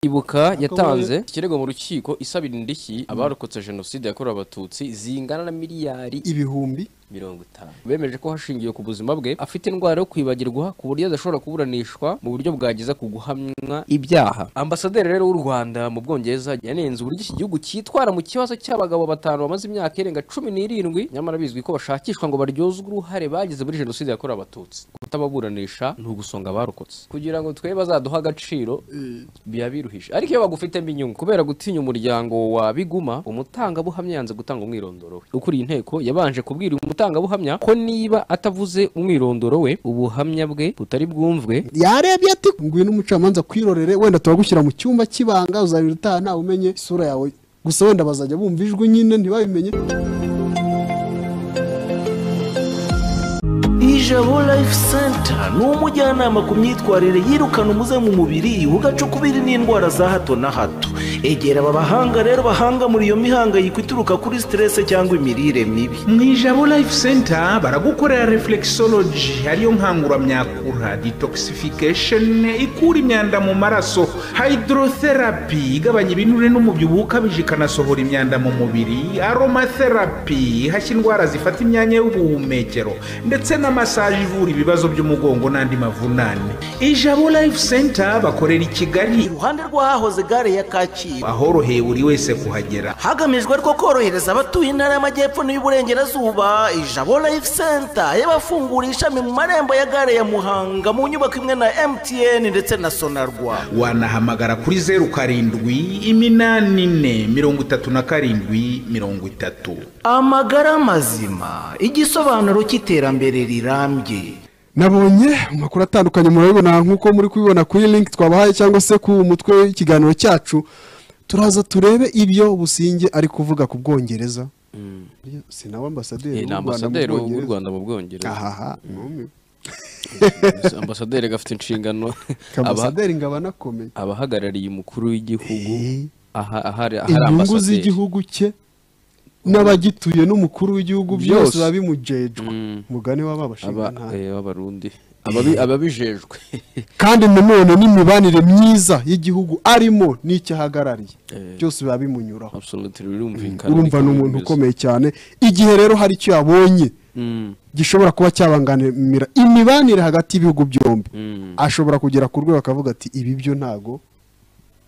ibuka yatanze ikirego mu rukiko isabira indishyi abarokotse jenoside yakorewe abatutsi zingana na miliyari ibihumbi mirongo itanu bemeje ko hashingiwe ku buzima bwe afite indwara yo kwibagirwa ku buryo adashobora kuburanishwa mu buryo bwageza ku guhamwa ibyaha ambasaderi rero w'u rwanda mu bwongereza yanenze uburyo iki gihugu cyitwara mu kibazo cy'abagabo batanu bamaze imyaka irenga cumi n'irindwi nyamara bizwi ko bashakishwa ngo baryozwe uruhare bagize muri jenoside yakorewe abatutsi kutababuranisha ni ugusonga abarokotse kugira ngo twe bazaduhe agaciro biba biruhije ariko iyo bagufitemo inyungu kubera gutinya umuryango wa biguma umutangabuhamya yanze gutanga umwirondoro we ukuriye inteko yabanje kubwira uyu mutangabuhamya ko niba atavuze umwirondoro we ubuhamya bwe butari bwumvwe yarebye ati ngwino umucamanza kwirorere wenda turagushyira mu cyumba cy'ibanga uzabira utaha ntawe umenye isura yawe gusa wenda bazajya bumva ijwi nyine ntibabimenye ijabo life center ni umujyanama ku myitwarire yirukana umuze mu mubiri ugacukubiri n'indwara za hato na hato egera aba bahanga rero bahanga muri iyo mihangayiko ituruka kuri siterese cyangwa imirire mibi mu ijabo life center baragukorera reflexology ariyo nkanguramyakura detoxification ikura imyanda mu maraso hydrotherapy igabanya ibinure n'umubyibuho ukabije ikanasohora imyanda mu mubiri aromatherapy ihashya indwara zifata imyanya y'ubuhumekero ndetse na massage ivura ibibazo by'umugongo n'andi mavunane ijabo life center bakorera i kigali iruhande rw'ahahoze gare ya kacyiru ahoroheye buri wese kuhagera hagamijwe ariko korohereza abatuye intara y'amajyepfo n'iy'uburengerazuba ijabo life center yabafunguye ishami mu marembo ya gare ya muhanga mu nyubako imwe na mtn ndetse na sonarwa wanahamagara kuri zeru karindwi iminani ine mirongo itatu na karindwi mirongo itatu amagara mazima igisobanuro cy'iterambere rirambye nabonye amakuru atandukanye murabibona nk'uko muri kubibona kuri link twabahaye cyangwa se ku mutwe w'ikiganiro cyacu turaza turebe ibyo businge ari kuvuga ku bwongereza si nawe ni ambasaderi w'u Rwanda mu ambasaderi w'u Bwongereza. rwanda mu bwongereza ahaha ntume ambasaderi gafite inshingano aba- ambasaderi ngo aba anakomeye abahagarariye umukuru w'igihugu Eh. aha- ahari ahari inyungu ambasaderi z'igihugu cye n'abagituye n'umukuru w'igihugu byose Byose. biba bimujejwe Mm. mugane Aba- w'ababashingantara eh, b'abarundi Ababi- ababijejwe kandi nanone n'imibanire myiza y'igihugu arimo n'icyo ahagarariye Eh. byose biba bimunyuraho absolutely birumvikana urumva ni umuntu ukomeye cyane igihe rero hari icyo yabonye Mm, gishobora kuba cyabangamira imibanire hagati y'ibihugu byombi mm. ashobora kugera ku rwego akavuga ati ibi byo ntago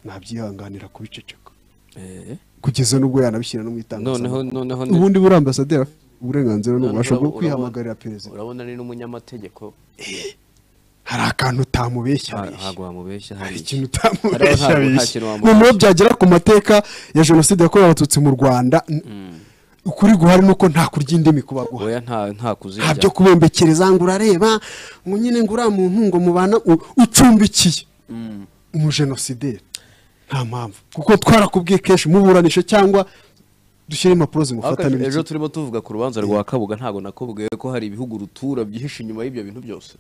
nabyihanganira kubiceceka Eh, kugeza n'ubwo yanabishyira no mu noneho itangazamakuru noneho ni- ubundi buri ambasaderi afite uburenganzira n'ububasha noneho bwo urabona- kwihamagarira perezida urabona ni n'umunyamategeko hari akantu utamubeshya nta- abeshya. ntabwo wamubeshya hari hari iki. ikintu utamubeshya Hariho ntabwo- nta abeshya kintu wamubeshya. noneho byagera ku mateka ya jenoside yakorewe abatutsi mu rwanda n- ukuri guhari ni uko nta kurya indimi kuba guhari oya nta nta kuzirya nta byo kubembekereza ngo urareba ngo nyine ngo uriya muntu ngo mubana u- ucumbikiye umujenosideri nta mpamvu kuko twarakubwiye kenshi muburanishe cyangwa dushyire impapuro Ariko zimufatana ejo ibiki turimo tuvuga ku rubanza rwa kabuga ntabwo nakubwiye ko hari ibihugu rutura byihishe inyuma y'ibyo bintu byose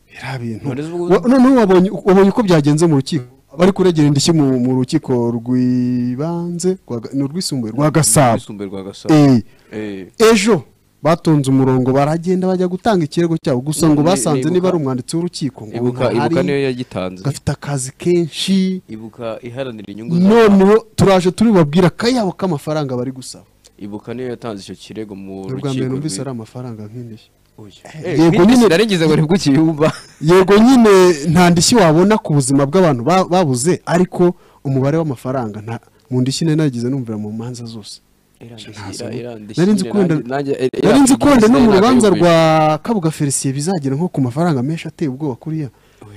biriya bintu None se ubwo- Wa- noneho wabonye wabonye uko byagenze mu rukiko bari kuregera indishyi mu mu rukiko rw'ibanze rwa Ga- ni urwisumbuye rwa gasabo Rwisumbuye rwa Gasabo. Eh, Eh. ejo batonze umurongo baragenda bajya gutanga ikirego cyabo gusa Ni- ngo ni- basanze nibuka- niba ari umwanditsi w'urukiko ngo ibuka ntahari, ibuka niyo yagitanze gafite akazi kenshi ibuka iharanira inyungu za noneho turaje turibabwira akayabo k'amafaranga bari gusaba ibuka niyo yatanze icyo kirego mu ni ubwa mbere numvise ari amafaranga nk'indishyi yego yego nyine- nyine narigeze ngo nibwo ukiyumva yego nyine nta ndishyi wabona ku buzima bw'abantu ba- babuze ariko umubare w'amafaranga nta- mu ndishyi nari nagize numvira mu manza zose nari nzi ko wenda- nari nzi ko wenda no mu rubanza rwa kabuga felicien bizagera nko ku mafaranga menshi ateye ubwoba kuriya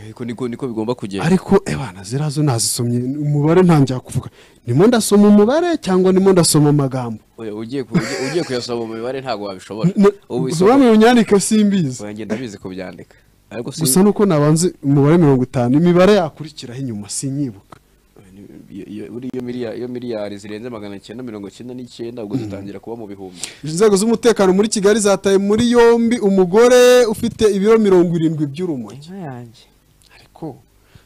yego niko niko bigomba kugenda ariko ebana ziriya zo nazisomye umubare ntangira kuvuga nimo ndasoma umubare cyangwa nimo ndasoma amagambo Oya, ugiye ku- ugiye ugiye kuyasoma mu mibare ntabwo wabishobora ubu isoko ntibamwe unyandike simbizi oya ngenda bizi kubyandika ariko si gusa nuko nabanze umubare mirongo itanu imibare yakurikiraho inyuma sinyibuka iyo- iyo- buriya iyo miliyari iyo miliyari zirenze magana cyenda mirongo cyenda n'icyenda ubwo zitangira kuba mu bihumbi inzego z'umutekano muri kigali zataye muri yombi umugore ufite ibiro mirongo irindwi by'urumogi ariko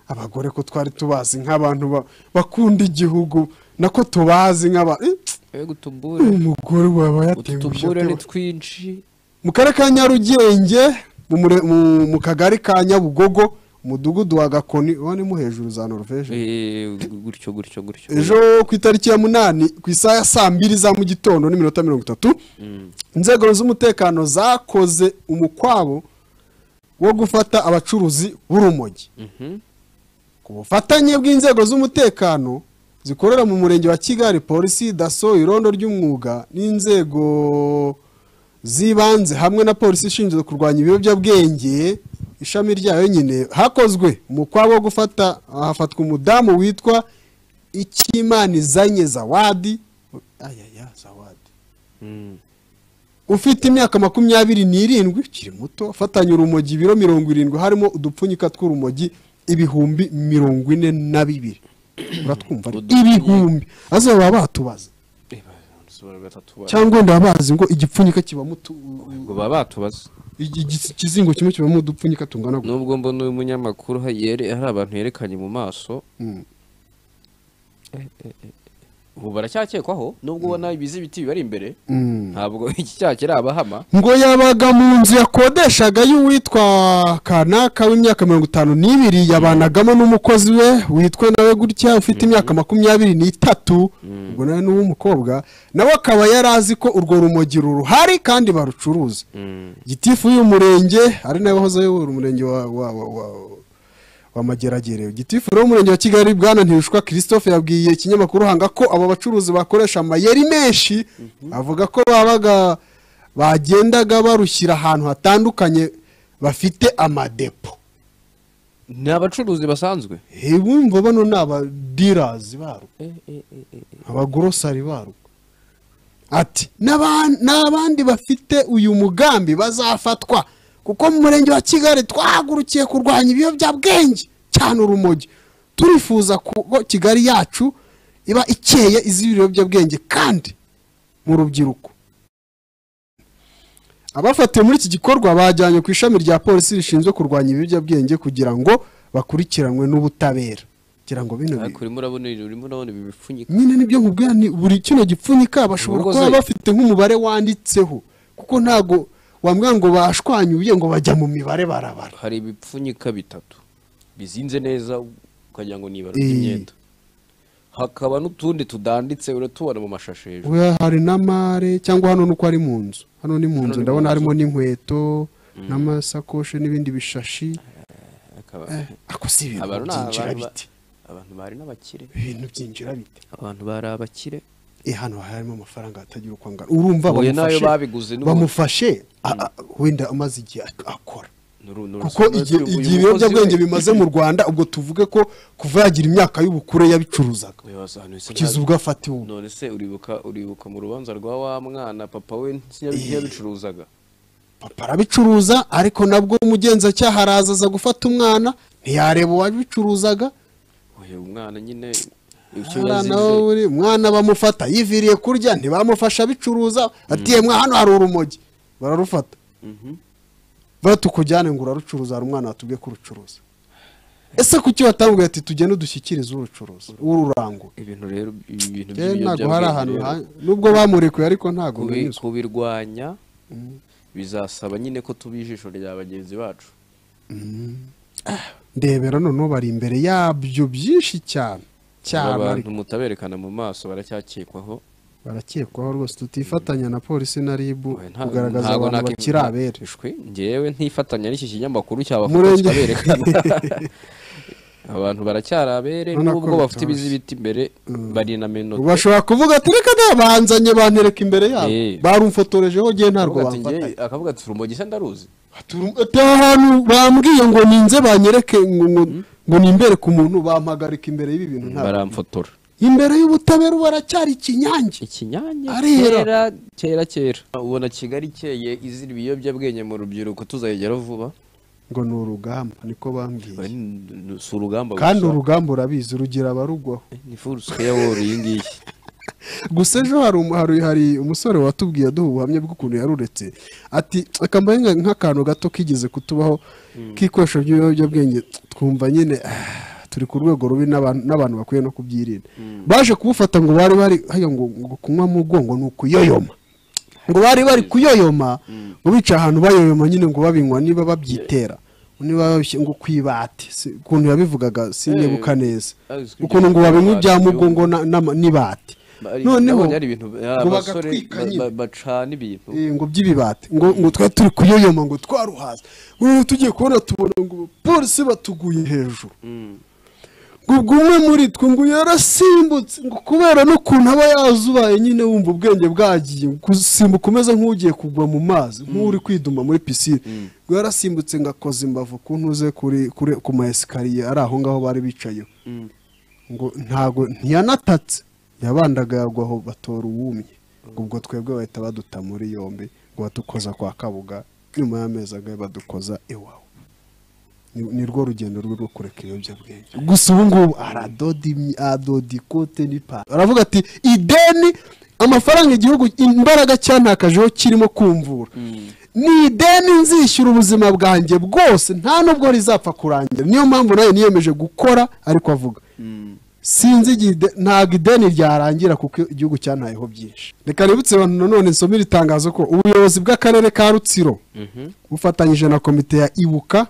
abagore ko twari tubazi nk'abantu ba- bakunda igihugu nako tubazi nk'abantu yego utubure umugore waba utubure ni yatewe twinshi mu karere ka nyarugenge mu mure- mu- mu kagari ka nyabugogo mudugudu wa gakoni uba ni mu hejuru za norvege Eh, gutyo gutyo gutyo ejo ku itariki ya munani ku isaha ya saa mbiri za mu gitondo n'iminota mirongo itatu inzego z'umutekano zakoze umukwabo wo gufata abacuruzi b'urumogi Mhm. ku bufatanye bw'inzego z'umutekano zikorera mu murenge wa kigali polisi daso irondo ry'umwuga n'inzego z'ibanze hamwe na polisi ishinzwe kurwanya ibiyobyabwenge ishami ryayo nyine hakozwe umukwabo wo gufata hafatwa umudamu witwa ikimana izanye zawadi ayaya zawadi Mm. ufite imyaka makumyabiri n'irindwi ukiri muto afatanya urumogi ibiro mirongo irindwi harimo udupfunyika tw'urumogi ibihumbi mirongo ine na bibiri uratwumva ari ibihumbi aze baba batubaza Eh, ba- batatu ba- cyangwa wenda baba bazi ngo igipfunyika kibamo utu- ngo baba batubaza igi- igi- ikizingo kimwe kibamo udupfunyika tungana gutya nubwo mbona uyu munyamakuru ha- yere- hari abantu yerekanye mu maso Mm. ubu baracyakekwaho nubwo ubona ibizi ibiti bibari imbere Mm. ntabwo iki cyaha kiri abahama ngo yabaga mu nzu yakodeshaga y'uwitwa kanaka w'imyaka mirongo itanu n'ibiri yabanagamo n'umukozi we witwa nawe gutya ufite imyaka makumyabiri n'itatu ubwo nawe ni uw'umukobwa nawe akaba yari azi ko urwo rumogi ruruhari kandi barucuruza gitifu y'uyu murenge ari nawe wahoze ayobora umurenge wa wa wa wa wa mageragere gitifu rero umurenge wa kigali bwana ntirushwa christophe yabwiye ikinyamakuru hanga ko abo bacuruzi bakoresha amayeri menshi avuga ko babaga bagendaga barushyira ahantu hatandukanye bafite amadepo ni abacuruzi basanzwe Eh, bumva bano ni abadirazi barwo abagorosari barwo ati "N'aba- n'abandi bafite uyu mugambi bazafatwa kuko mu murenge wa kigali twahagurukiye kurwanya ibiyobyabwenge cyane urumogi turifuza ko kigali yacu iba ikeye izira ibiyobyabwenge kandi mu rubyiruko abafatiwe muri iki gikorwa bajyanywe ku ishami rya polisi rishinzwe kurwanya ibiyobyabwenge kugira ngo bakurikiranwe n'ubutabera kugira ngo bino bi- ariko urimo urabona urimo urabona ibi bipfunyika nyine nibyo nkubwira ni buri kino gipfunyika bashobora Ubwo kuba ze- bafite nk'umubare wanditseho kuko ntago wambwira ngo bashwanyuye ngo bajya mu mibare barabara hari ibipfunyika bitatu bizinze neza ukagira ngo ni ibara Eh. ry'imyenda hakaba n'utundi tudanditse uratubona mu mashashi hejuru Oya, hari n'amare cyangwa hano nuko ari mu nzu hano ni mu Hano nzu ni ndabona mu nzu. harimo n'inkweto n'amasakoshi n'ibindi bishashi Akaba- Eh, ako si ibintu abantu ni byinjira abantu ba- bite abantu bari n'abakire ibintu byinjira bite abantu bari abakire eh hano harimo amafaranga atagira uko angana urumva Huye nayo bamufashe- babiguze n'ubu. bamufashe a- a- wenda amaze igihe akora Nuru- nuru- kuko nuru- igihe uyu igihe mukozi ibiyobyabwenge we- bimaze mu rwanda ubwo tuvuge ko kuva yagira imyaka y'ubukure yabicuruzaga Uyu wasobanuye se kugeza ntazi. ubwo afatiwe ubu none se uribuka uribuka mu rubanza rwa wa mwana papa we ntiyabicuruzaga papa arabicuruza ariko nabwo umugenzacyaha araza aza gufata umwana ntiyareba uwabicuruzaga uyu mwana nyine icyo umwana we yazize uri- umwana bamufata yiviriye kurya ntibamufasha abicuruza ati "Yemwe, hano hari urumogi bararufata Mhm. bara tukujyane ngo urarucuruza hari umwana watubwiye kurucuruza ese kuki watamubwiye ati tugende udushyikirize urucuruza ururangura ibintu rero ibintu Eh, ntabwo by'ibiyobyabwenge hari ahantu rero, ha- nubwo bamurekuye ariko ntabwo kubi- nanyuzwe kubirwanya bizasaba nyine ko tuba ijisho rya bagenzi bacu ndebera noneho bari imbere yabyo byinshi cyane cyane Aba ariko bantu mutaberekana mu maso baracyakekwaho baracyekwaho rwose tutifatanya na polisi na ribu Oya, nta- kugaragaza ntago abantu nakwi- bakiri abere Shwe, njyewe ntifatanya n'iki kinyamakuru cyaba Murenge- kikaberekana abantu baracyari abere Urabona ko nubwo bafite bitoroshye. ibizi biti imbere bari na menota bashobora kuvuga ati reka da banzanye bantereka imbere yabo Eh. barumfotorejeho ngewe ntabwo Akavuga ati, bamfata "Njye-" akavuga ati urumogi se ndaruzi ati aha hantu bambwiye ngo ninze banyereke ngo- ngo ngo nimbere ku muntu bampagarika imbere y'ibi bintu ntabwo baramfotora imbere y'ubutabera ubu baracyari ikinyange ikinyanya Arera. kera kera kera ubona kigali ikeye izira ibiyobyabwenge mu rubyiruko tuzayigeraho vuba ngo ni urugamba niko bambwiye si urugamba kandi gusa. urugamba urabizi rugira abarugwaho ni furusuke ya wowe iyi ngiyi gusa ejo hari umu- hari- hari umusore watubwiye aduha ubuhamya bw'ukuntu yaruretse ati akambaye nka- nk'akantu gato kigeze kutubaho k'ikoresho ry'ibiyobyabwenge twumva nyine ah, turi ku rwego rubi n'abantu n'abantu bakwiye no kubyirinda baje kubufata ngo bari bari haya ngo ngo kunywa mu bwongo ni ukuyoyoma ngo bari bari kuyoyoma ngo bica ahantu bayoyoma nyine ngo babinywa niba babyitera niba ngo kwibate ukuntu yabivugaga sinyibuka neza ukuntu ngo babinywa ibya mugongo n'ibate noneho abasore bacana ibintu ngo by'ibibate ngo ngo twari turi kuyoyoma ngo twaruhaze noneho tugiye kubona tubona ngo polisi batuguye hejuru ngo ubwo umwe muri twe ngo yarasimbutse ngo kubera n'ukuntu aba yazubaye nyine wumva ubwenge bwagiye gusimbuka umeze nk'ugiye kugwa mu mazi nk'uri kwiduma muri pisine ngo yarasimbutse ngo akoze imbavu ku ntuze ku ma esikariye ari aho ngaho bari bicayeho ngo ntago ntiyanatatse yabandaga yagwa aho batora uwumye ubwo twebwe bahita baduta muri yombi ngo badukoza kwa kabuga nyuma y'amezi agahe badukoza iwawe ni rwo rugendo rwe rwo kureka ibiyobyabwenge gusa ubu ngubu aradoda ikote n'ipantaro aravuga ati ideni amafaranga igihugu imbaraga cyantakajeho kirimo kumvura ni ideni nzishyura ubuzima bwanjye bwose nta nubwo rizapfa kurangira niyo mpamvu nawe niyemeje gukora ariko avuga sinzi ntabwo ideni ryarangira kuko igihugu cyantayeho byinshi reka ributse abantu nanone nsomera itangazo ko ubuyobozi bw'akarere ka rutsiro bufatanyije na komite ya ibuka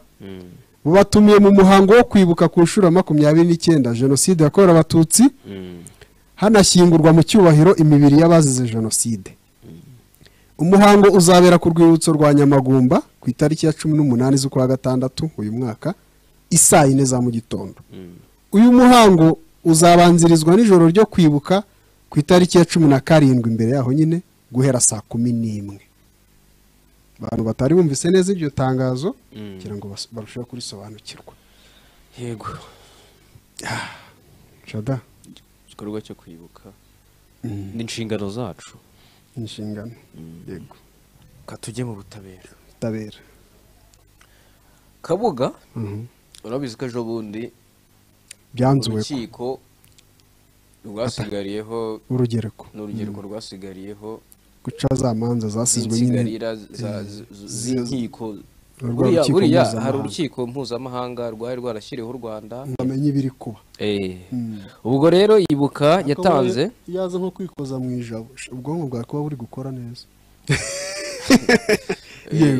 bubatumiye mu muhango wo kwibuka ku nshuro makumyabiri n'icyenda jenoside yakorewe abatutsi hanashyingurwa mu cyubahiro imibiri y'abazize jenoside umuhango uzabera ku rwibutso rwa nyamagumba ku itariki ya cumi n'umunani z'ukwa gatandatu uyu mwaka isaa yine za mu gitondo uyu muhango uzabanzirizwa n'ijoro ryo kwibuka ku itariki ya cumi na karindwi imbere yaho nyine guhera saa kumi n'imwe abantu batari bumvise neza iryo tangazo kugira ngo barusheho kurisobanukirwa yego jada igikorwa cyo kwibuka ni inshingano zacu inshingano yego tujye mu butabera butabera kabuga urabizi ko ejo bundi byanzuwe urukiko rwasigariyeho urugereko ni urugereko rwasigariyeho guca za manza zasizwe nyine z'inkiko buriya hari urukiko mpuzamahanga rwari rwarashyiriweho u rwanda bamenye ibiri kuba ubwo rero ibuka yatanze yaza nko kwikoza mu ijabo ubwonko bwawe kuba buri gukora neza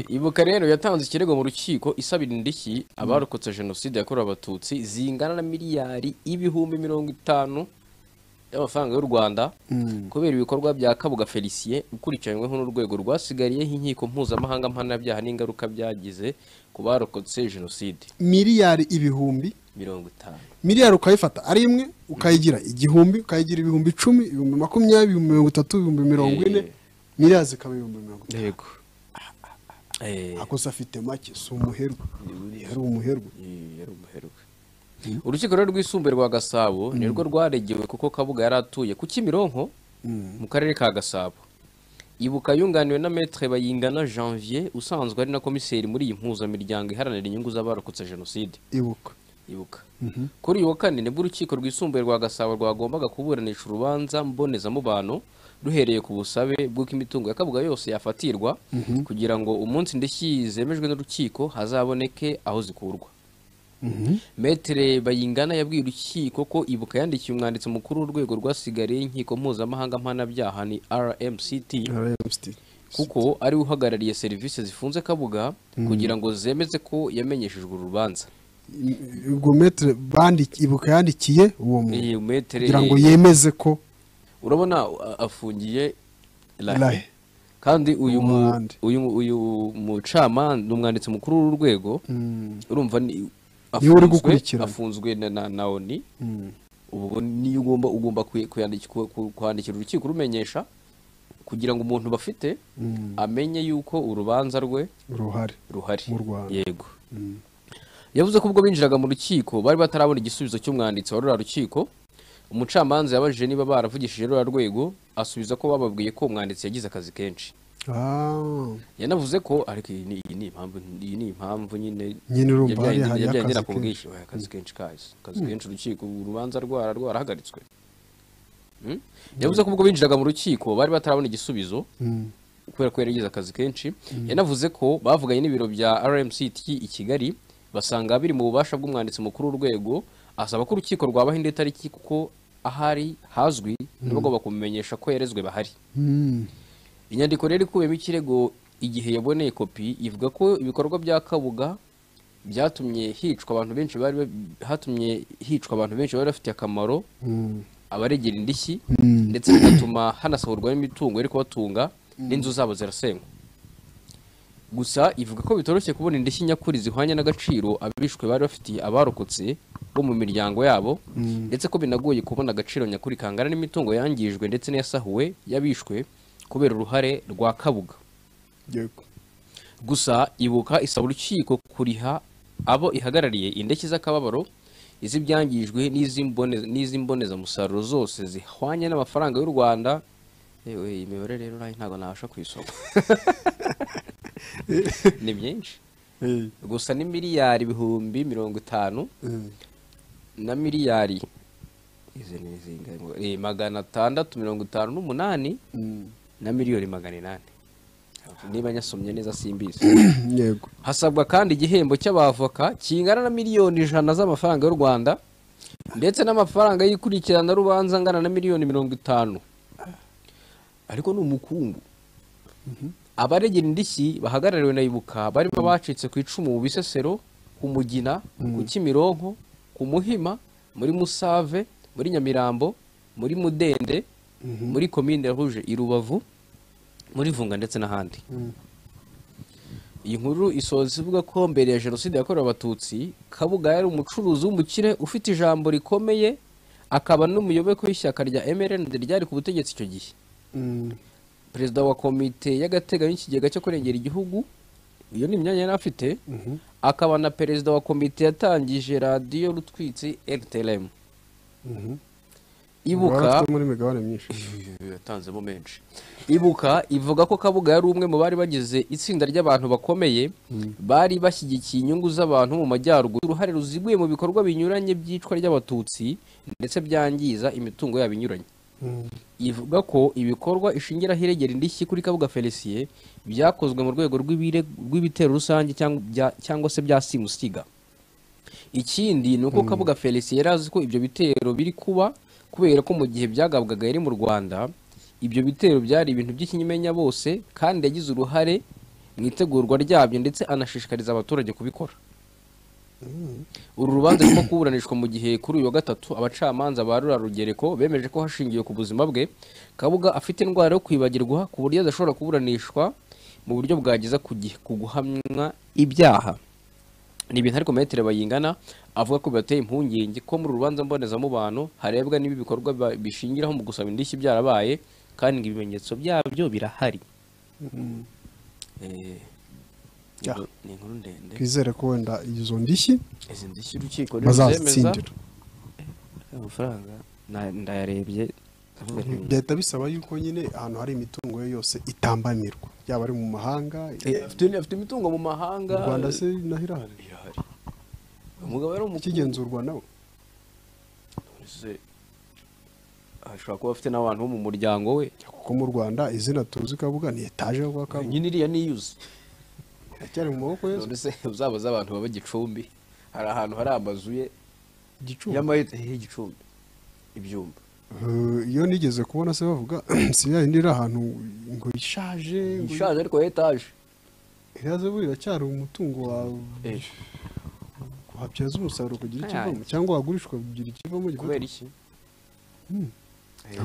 ibuka rero yatanze ikirego mu rukiko isabira indishyi abarokotse jenoside yakorewe abatutsi zingana na miliyari ibihumbi mirongo itanu y'amafaranga y'u rwanda kubera ibikorwa bya kabuga felicien ukurikiranyweho n'urwego rwasigariyeho inkiko mpuzamahanga mpanabyaha n'ingaruka byagize ku barokotse jenoside miliyari ibihumbi mirongo itanu miliyari ukayifata ari imwe ukayigira igihumbi ukayigira ibihumbi icumi ibihumbi makumyabiri ibihumbi mirongo itatu ibihumbi mirongo ine miliyari zikaba ibihumbi mirongo yego akoze afite make si umuherwe yari umuherwe yari umuherwe urukiko rero rwisumbuye rwa gasabo nirwo rwaregewe kuko kabuga yari atuye ku kimironko mu karere ka gasabo ibuka yunganiwe na metere bayingana janvier usanzwe ari na komiseri muri iyi mpuzamiryango iharanira inyungu z'abarokotse jenoside ibuka ibuka kuri uyu wa kane nibwo urukiko rwisumbuye rwa gasabo rwagombaga kuburanisha urubanza mbonezamubano ruhereye ku busabe bw'uko imitungo ya kabuga yose yafatirwa kugira ngo umunsi indishyi zemejwe n'urukiko hazaboneke aho zikurwa metere bayingana yabwiye urukiko ko ibuka yandikiye umwanditsi mukuru w'urwego rwasigariye inkiko mpuzamahanga mpanabyaha ni rmct kuko ariwe uhagarariye serivisi zifunze kabuga kugira ngo zemeze ko yamenyeshejwe urubanza ubwo metere ibuka yandikiye uwo muntu kugira ngo yemeze ko urabona afungiye rahe kandi uyu uyu mucamanza ni umwanditsi mukuru w'urwego urumva niwe uri gukurikira afunzwe na oni ubwo niyo ugomba ugomba kwandikira urukiko rumenyesha kugira ngo umuntu bafite amenye yuko urubanza rwe ruhari ruhari yego yavuze ko ubwo binjiraga mu rukiko bari batarabona igisubizo cy'umwanditsi wa ruriya rukiko umucamanza yabajije niba baravugishije ruriya rwego asubiza ko bababwiye ko umwanditsi yagize akazi kenshi yanavuze ko ariko iyi ni impamvu iyi ni impamvu nyine yajyanye ku bwishyu akazi kenshi kazi akazi kenshi urukiko urubanza rwara rwarahagaritswe yavuze ko ubwo binjiraga mu rukiko bari batarabona igisubizo kubera ko yaragize akazi kenshi yanavuze ko bavuganye n'ibiro bya rmct i kigali basanga biri mu bubasha bw'umwanditsi mukuru w'urwego asaba ko urukiko rwabaha indi tariki kuko ahari hazwi nibagomba kumenyesha ko yarezwe bahari inyandiko rero ikubiyemo ikirego igihe yaboneye kopi ivuga ko ibikorwa bya kabuga byatumye hicwa abantu benshi bari hatumye hicwa abantu benshi bari bafite akamaro abaregera indishyi ndetse bigatuma hanasohorwa n'imitungo iri kubatunga n'inzu zabo zirasenywa gusa ivuga ko bitoroshye kubona indishyi nyakuri zihwanye n'agaciro abishwe bari bafitiye abarokotse bo mu miryango yabo ndetse ko binagoye kubona agaciro nyakuri kangana n'imitungo yangijwe ndetse n'iyasahuwe y'abishwe kubera uruhare rwa kabuga yego gusa ibuka isaba urukiko kuriha abo ihagarariye indeshyi z'akababaro iz'ibyangijwe n'iz'imbone- n'iz'imbonezamusaruro zose zihwanye n'amafaranga y'u rwanda yewe iyi mibare rero nayo ntabwo nabasha kuyisoma ni myinshi Eh, gusa ni miliyari ibihumbi mirongo itanu eh, na miliyari izi ni izingahe ngo- eh, magana atandatu mirongo itanu n'umunani mm, na miliyoni magana inani niba nyasomye neza simbizi yego hasabwa kandi igihembo cy'abavoka kingana na miliyoni ijana z'amafaranga y'u rwanda ndetse n'amafaranga y'ikurikiranarubanza angana na miliyoni mirongo itanu ariko ni umukungu abaregera indishyi bahagarariwe na ibuka barimo abacitse ku icumu mu bisesero ku mugina ku kimironko ku muhima muri musave muri nyamirambo muri mudende muri komine ruje i rubavu muri vunga ndetse n'ahandi iyi nkuru isoza ivuga ko mbere ya jenoside yakorewe abatutsi kabuga yari umucuruzi w'umukire ufite ijambo rikomeye akaba n'umuyoboke w'ishyaka rya mrnd ryari ku butegetsi icyo gihe mm, perezida wa komite y'agateganyo y'ikigega cyo kurengera igihugu iyo ni imyanya yari afite akaba na perezida wa komite yatangije radiyo rutwitsi rtlm mhm. ibuka Warafitemo n'imigabane myinshi yatanzemo menshi ibuka ivuga ko kabuga yari umwe mu bari bagize itsinda ry'abantu bakomeye bari bashyigikiye inyungu z'abantu mu majyaruguru uruhare ruziguye mu bikorwa binyuranye by'icwa ry'abatutsi ndetse byangiza imitungo yabo inyuranye Mm, ivuga ko ibikorwa ishingiraho iregera indishyi kuri kabuga felicien byakozwe mu rwego rw'ibire- rw'ibitero rusange cyangwa bya- cyangwa se bya simusiga ikindi ni uko kabuga felicien yari azi ko ibyo bitero biri kuba kubera ko mu gihe byagabwaga yari mu rwanda ibyo bitero byari ibintu by'ikinyamenya bose kandi yagize uruhare mu itegurwa ryabyo ndetse anashishikariza abaturage kubikora uru rubanza rurimo kuburanishwa mu gihe kuri uyu wa gatatu abacamanza ba rurarugereko bemeje ko hashingiwe ku buzima bwe kabuga afite indwara yo kwibagirwa ku buryo adashobora kuburanishwa mu buryo bwageza ku gihe- ku guhamwa ibyaha ni ibintu ariko metere bayingana avuga ko bibateye impungenge ko muri uru rubanza mbonezamubano harebwa niba ibikorwa ba- bishingiraho mu gusaba indishyi byarabaye kandi ngo ibimenyetso byabyo birahari Eh, Ya. ni inkuru ndende twizere ko wenda izo ndishyi izi ndishyi urukiko niruzemeza bazazitsindira amafaranga ndayarebye byahita bisaba yuko nyine ahantu hari imitungo ye yose itambamirwa yaba ari mu mahanga afite imitungo mu mu mahanga rwanda se naho irahari irahari umugabo yari umukuru ikigenzurwa nawe se ashobora kuba afite n'abantu bo mu muryango we kuko mu rwanda izina tuzi kabuga ni etaje yo kwa kabuga nyine iriya niyuzi iracyari mu maboko ye none se uzaba z'abantu baba gicumbi hari ahantu hari amazu ye igicumbi y'amayete y'igicumbi ibyumba Eh, iyo nigeze kubona se bavuga si ya yindi iri ahantu ngo ishaje ngo- ishaje ariko ya etaje iraza buriya iracyari umutungo wawe wabyaza umusaruro kugira ikivamo cyangwa wagurishwa kugira ikivamo kubera iki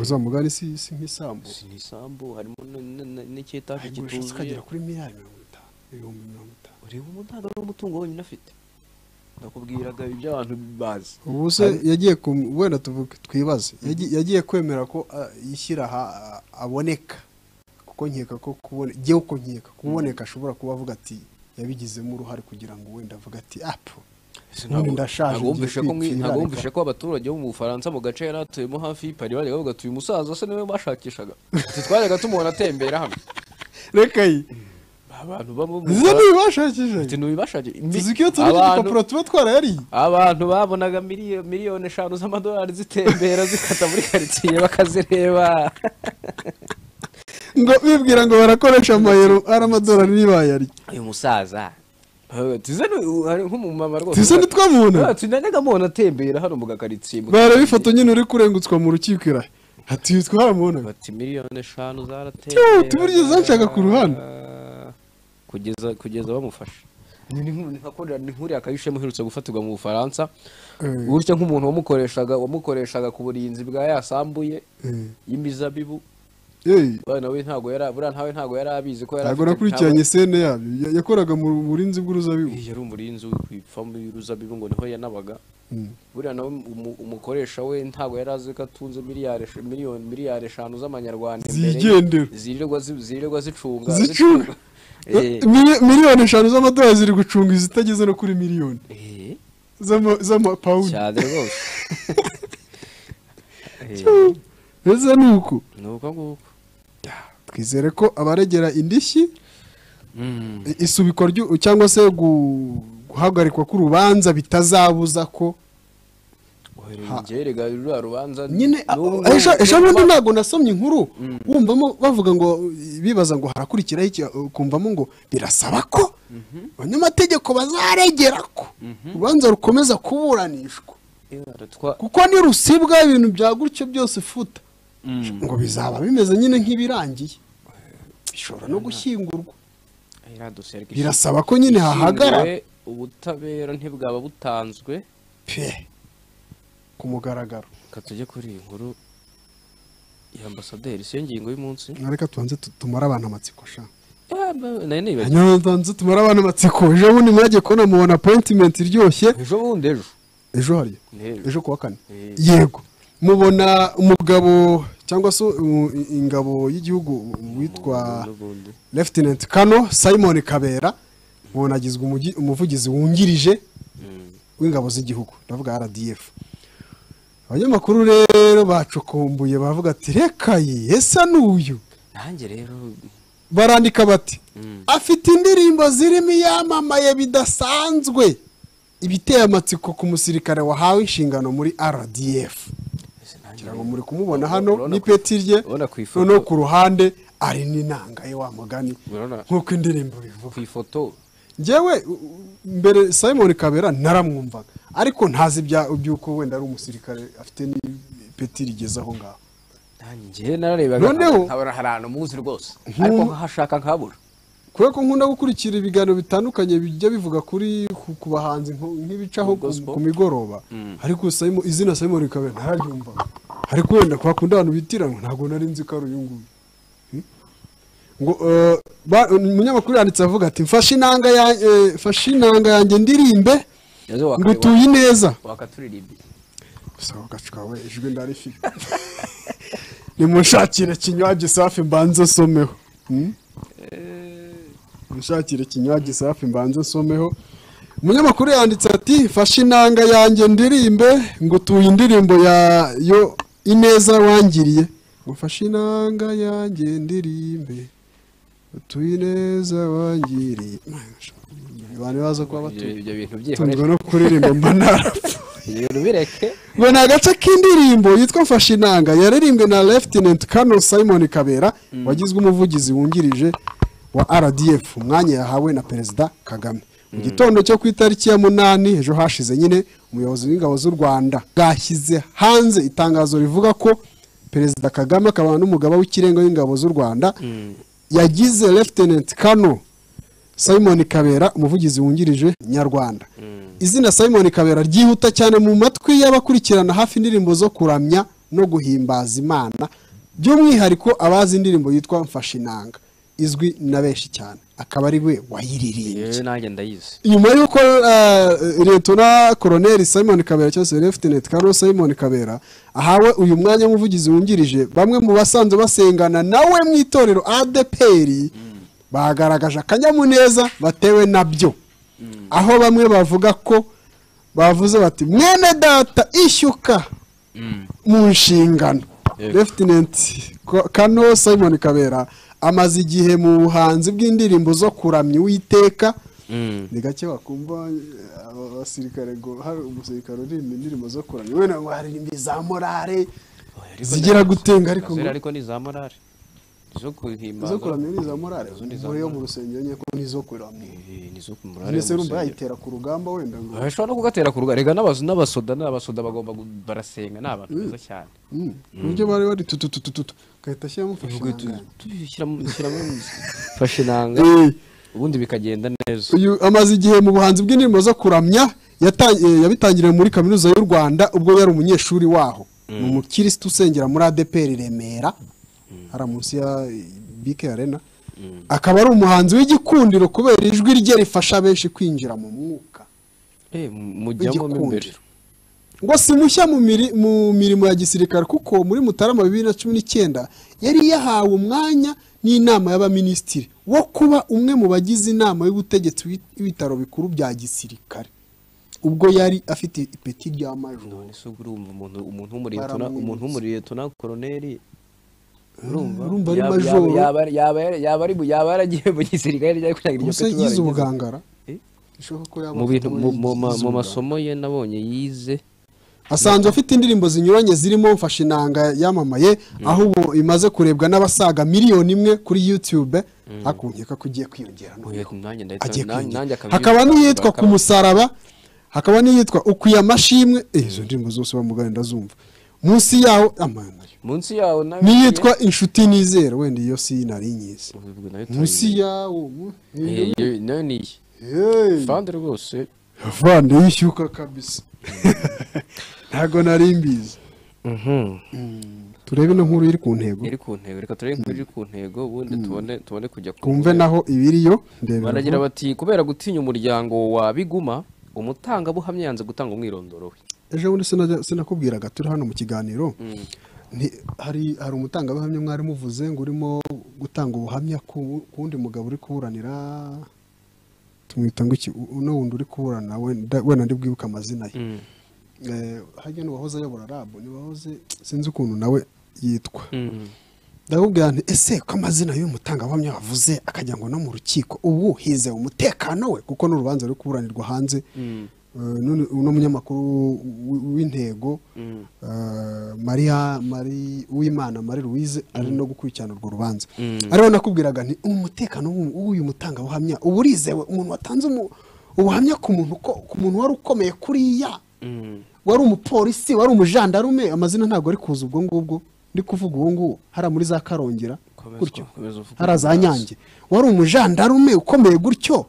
uzamugana isi si nk'isambu si ni isambu harimo n- n- n- n'icyetaje agigurisha kituzuye kikagera kuri miliyari mirongo itanu ibihumbi mirongo itanu ureba umuntu ntabwo ari umutungo wenyine afite ndakubwiraga iby'abantu bazi ubu se yagiye ku- wenda tuvuge twibaze Yagi- yagiye kwemera ko ah, yishyira aha ah, aboneka kuko nkeka ko kubone njyewe uko nkeka kuboneka ashobora kuba avuga ati yabigizemo uruhare kugira ngo wenda avuge ati apu Ubundi ndashaje, Ntabwo wumvishe ngiye ko mwi- kwipfira, ntabwo reka. wumvishe ko abaturage bo mu bufaransa mu gace yari atuyemo hafi y'ipari bajyaga bavuga ati uyu musaza se niwe bashakishaga Ati, twajyaga tumubona atembera hano reka ye abantu baba mu izo Bufaransa, ati, ntibibashakishije "Ntibibashakira." Imi- tuzi ko iyo turi ku abantu- gipapuro tuba twarayariye abantu babonaga miliyo- miliyoni eshanu z'amadolari zitembera zikata muri karitsiye bakazireba ngo bibwira ngo barakoresha amayero ari amadolari niba yariye uyu musaza Baravuga ati, "Ze ni- u- ari nk'umumama rwose tuzi ntitwamubona Baravuga ati, najyaga mubona atembera hano mu gakaritsiye mu bareba ifoto nyine uri kurengutswa mu rukiko irahe ati uyu twaramubona bati miliyoni eshanu zarateye Tiyo, tuburyo zacaga ku ruhande." kugeza kugeza bamufashe ni nkuriya kayishema uherutse gufatirwa mu bufaransa gutyo nk'umuntu wamukoreshaga wamukoreshaga ku burinzi bwa yasambuye y'imizabibu nawe ntabwo yari buriya nawe ntabwo yari abizi ko yari ntabwo nakurikiranye sene yabyo Ya- yakoraga mu burinzi bw'uruzabibu yari umurinzi w'ipfamu y'uruzabibu ngo niho yanabaga buriya nawe umu- umukoresha we ntabwo yari azi ko atunze miliyari esh- miliyoni miliyari eshanu z'amanyarwanda imbere ye. Zigendera. zirirwa zi- zirirwa zicunga Zicunga. Eh, Mili- miliyoni eshanu z'amadolari ziri gucunga izitageze no kuri miliyoni eh, z'ama- z'amapawundi cyane rwose Eh, ese ni uko ni uko nguko twizere ko abaregera indishyi Mm. i- isubikwa ryu- cyangwa se gu- guhagarikwa k'urubanza bitazabuza ko Ha. ngerega ruriya rubanza nyine n'ubwo- ejo bundi ntabwo nasomye inkuru wumvamo bavuga ngo bibaza ngo harakurikiraho iki ukumvamo ngo birasaba ko abanyamategeko bazaregera ko urubanza rukomeza kuburanishwa Ibara twa- kuko nirusibwa ibintu bya gutyo byose ufuta ngo bizaba bimeze nyine nk'ibirangiye bishobora no gushyingurwa Ibara dusereka birasaba ko nyine hahagarara Ishingiwe, ubutabera ntibwaba butanzwe pe ku mugaragaro reka tujye kuri iyi nkuru ya ambasaderi siyo ngingo y'umunsi reka tubanze tu- tumare abantu amatsiko sha Ah, ba- nayo nibagiwe hanyuma tubanze tumare abantu amatsiko ejo bundi mwagiye kubona mubona apointimenti iryoshye ejo bundi ejo ejo hariya Ni ejo. ejo kuwa kane Eh. yego mubona umugabo cyangwa se u- i- ingabo y'igihugu witwa n'ubundi Lieutenant Kano Simon Kabera mubona agizwe umugi- umuvugizi wungirije Mm. w'ingabo z'igihugu ndavuga RDF abanyamakuru rero bacukumbuye bavuga ati reka ye ese n'uyu nanjye rero barandika bati Mm. afite indirimbo zirimo iyamamaye bidasanzwe ibiteye amatsiko ku musirikare wahawe inshingano muri RDF ese nanjye ngira ngo rero- muri kumubona hano urabona ku- n'ipeti rye urabona ku ifoto- noneho ku ruhande ari n'inanga ye wa mugani urabona nk'uko indirimbo bivuga ku ifoto njyewe u- u- mbere simon kabera naramwumvaga ariko ntazi ibya- by'uko wenda ari umusirikare afite n'ipeti rigeze aho ngaho nanjye nararebaga Noneho- nkabona hari ahantu muzi rwose ariko nkahashaka nkabura kubera ko nkunda gukurikira ibiganiro bitandukanye bijya bivuga kuri ku- ku bahanzi nko- nk'ibicaho ku- Gospel. ku migoroba ariko Simon- izina simon kabera nararyumvaga ariko wenda kwa kundi abantu bitiranwa ntabwo nari nzi ko ari uyu nguyu Hmm? ngo eh, ba- umunyamakuru yanditse avuga ati mfashe inanga ya- eh, mfashe inanga yanjye ndirimbe Yaje ngo wakareba- utuye neza wakaturirimbiye gusa ako gacu kawe ijwi ndarifite nimunshakire kinywaji safi mbanze nsomeho Hmm? munshakire kinywaji safi mbanze nsomeho umunyamakuru yanditse ati fashe inanga yanjye ndirimbe ngo utuye indirimbo ya yo ineza wangiriye ngo fashe inanga yanjye ndirimbe utuye ineza wangiriye abantu baza ibyo kuba batuye ibyo bintu tunzwe byihorera no kuririmba mba narapfa ibyo bintu bireke ngo ni agace k'indirimbo yitwa mfashe inanga yaririmbwe na Lieutenant Colonel Simon Kabera wagizwe umuvugizi wungirije wa RDF umwanya yahawe na Perezida Kagame mu gitondo cyo ku itariki ya munani ejo hashize nyine umuyobozi w'ingabo z'u Rwanda bwashyize hanze itangazo rivuga ko Perezida Kagame akaba n'umugaba w'ikirenga w'ingabo z'u Rwanda yagize Lieutenant Colonel Simon Kabera umuvugizi wungirije nyarwanda izina Simon Kabera ryihuta cyane mu matwi y'abakurikirana hafi indirimbo zo kuramya no guhimbaza Imana by'umwihariko abazi indirimbo yitwa mfashe inanga izwi na benshi cyane akaba ari we wayiririmbye yewe nanjye ndayizi nyuma y'uko uh, liyetona koroneri simon kabera cyangwa se leftenet karo simon kabera ahawe uyu mwanya w'umuvugizi wungirije bamwe mu basanzwe basengana nawe mu itorero adeperi bagaragaje akanyamuneza batewe nabyo aho bamwe bavuga ko bavuze bati mwene data ishyuka mu nshingano Yego. Lieutenant Ko- Kano Simon Kabera amaze igihe mu buhanzi bw'indirimbo zo kuramya Uwiteka ni gake wakumva eh, aba basirikare ngo hari umusirikare uririmba indirimbo zo kuramya wenda ngo haririmba iza morale zigira gutenga ariko ngo Zera ariko ni za morale izo kuhimbaza izo kuramya ni iza morale Izindi za muri yo mu morale. rusengero nyine ko ni izo kuramya Eh, ni izo ku morale mbese urumva y'umusengero. yayitera ku rugamba wenda ngo Ah, bashobora no kugatera ku rugari rega n'abazu n'abasoda n'abasoda bagomba gu- barasenga ni abantu beza cyane Mm, uburyo bari bari tututututu gahita ashyiramo fashe Tubishyiramo- fashe inanga Eh, ubundi bikagenda neza uyu amaze igihe mu buhanzi bw'indirimbo zo kuramya yata- eh, yabitangiriye muri kaminuza y'u rwanda ubwo yari umunyeshuri waho ni umukirisitu usengera muri adeperi remera hariya munsi ya eh, bike arena akaba ari umuhanzi w'igikundiro kubera ijwi rye rifasha benshi kwinjira mu mwuka Eh, mujyamo mo imbere Igikundiro. ngo si mushya mu miri- mu mirimo ya gisirikare kuko muri mutarama bibiri na cumi n'icyenda yari yahawe umwanya n'inama y'abaminisitiri wo kuba umwe mu bagize inama y'ubutegetsi w'i- w'ibitaro bikuru bya gisirikare ubwo yari afite ipeti rya majoro none se ubwo urumva umuntu umuntu w'umuriyetona Baramwimutse. umuntu w'umuriyetona koroneli urumva urumva ari Yaba- majoro. yaba- yaba ari- yaba ari- yaba ari mu- yaba yaragiye mu gisirikare cyangwa kugira ngo iryo gusa peti yize baragize. ubugangara Eh? bishoboka ko yaba mu bintu afite mu- ubumenyi mu ma- yize mu ubuganga. masomo ye nabonye yize asanzwe afite indirimbo zinyuranye zirimo mfashe inanga yamamaye aho ubu imaze kurebwa n'abasaga miliyoni imwe kuri youtube ariko nkeka ko igiye kwiyongera noneho. Oya, nanjye ndahita- agiye nan- nanjye kwinjira akaba- hakaba n'iyitwa ku akaba- musaraba hakaba n'iyitwa ukuye amashimwe eh, izo ndirimbo zose bamugane ndazumva munsi yaho amanayo munsi yawo nawe n'iyitwa inshuti nizera wenda iyo si nari nyizi munsi yawo mu- nayo ni iyi Hey, fande rwose avande y'ishyuka kabisa ntago nari mbizi turebe no nkuru iri ku ntego iri ku ntego reka turebe ko iri ku ntego ubundi tubone tubone kujya ku twumve naho ibiriyo ndebera baragira aho. bati kubera gutinya umuryango wa biguma umutangabuhamya yanze gutanga umwirondoro we ejo bundi sinajya- sinakubwiraga turi hano mu kiganiro Nti- hari hari umutangabuhamya mwari muvuze ngo urimo gutanga ubuhamya ku ku wundi mugabo uri kuburanira tumwita ngo iki u- uno wundi uri kuburana wenda wenda ndi bwibuke amazina ye Eh, harya n'uwahoze ayobora rabu niwahoze sinzi ukuntu nawe yitwa ndakubwira nti ese ko amazina y'uyu mutangabuhamya wavuze akajya ngo no mu rukiko ubu hizewe umutekano we kuko n'urubanza ruri kuburanirwa hanze Eh, none uno munyamakuru w- w'intego eh, maria mari uwimana marie louise ari no gukurikirana urwo rubanza ariho nakubwiraga nti umutekano w'u- w'uyu mutangabuhamya uba urizewe umuntu watanze umu- ubuhamya ku muntu uko- ku muntu wari ukomeye kuriya wari umupolisi wari umujandarume amazina ntabwo ari kuza ubwo ngubwo ndi kuvuga ubu ngubu hariya muri za karongera Komeza, gutyo komeza uvuge hariya za neza. nyange wari umujandarume ukomeye gutyo